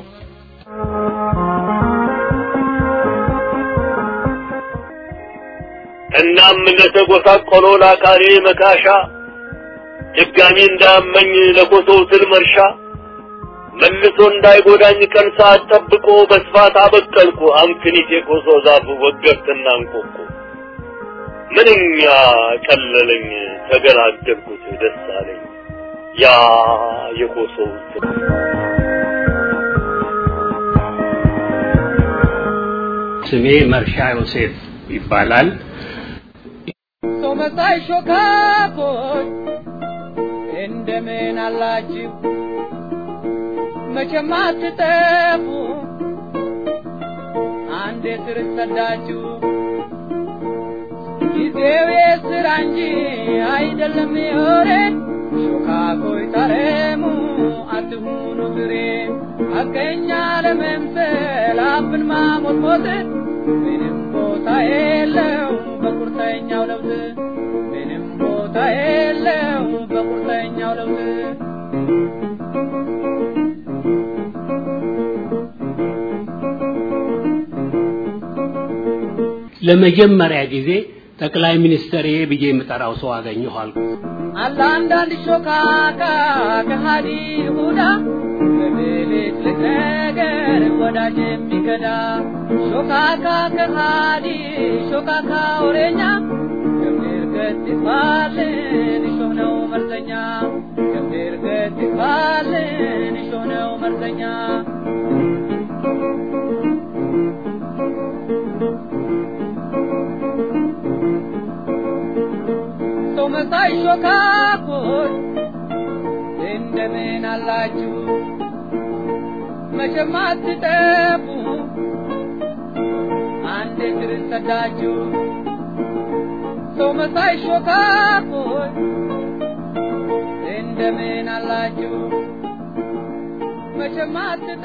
እናም ለተጎሳቆለው ለአካሌ መካሻ ድጋሚ እንዳመኝ ለኮሶው ስል መርሻ መልሶ እንዳይጎዳኝ ቀን ሰዓት ጠብቆ በስፋት አበቀልኩ አምክኒት የኮሶ ዛፍ ወገብትና እንቆቁ ምንኛ ቀለለኝ ተገላገልኩት ደስ አለኝ ያ የኮሶው ስር ስሜ መርሻ ዮሴፍ ይባላል። ሰው መሳይ ሾካኮች እንደምን አላችሁ? መቼም አትጠፉ አንዴ ስር ሰዳችሁ። ጊዜው የስራ እንጂ አይደለም የወሬ ሾካኮይ ታረሙ አትሁኑ ፍሬ ሐቀኛ ለመምሰል አፍን ማሞትሞት ምንም ቦታ የለው በቁርጠኛው ለውጥ ምንም ቦታ የለው በቁርጠኛው ለውጥ ለመጀመሪያ ጊዜ ጠቅላይ ሚኒስትር ብዬ የምጠራው ሰው አገኘሁ አልኩ። አለ አንዳንድ ሾካካ ከሃዲ ይሁዳ በብልት ነገር ወዳጅ የሚከዳ ሾካካ ከሃዲ ሾካካ ወሬኛ ገብር ገት ይባልን እሾህ ነው መርዘኛ ገብር ገት ይባልን እሾህ ነው መርዘኛ ሰው መሳይ ሾካኮች እንደምን አላችሁ? መቼም አትጠፉ አንድ ስር ሰዳችሁ። ሰው መሳይ ሾካኮች እንደምን አላችሁ? መቼም አትጠፉ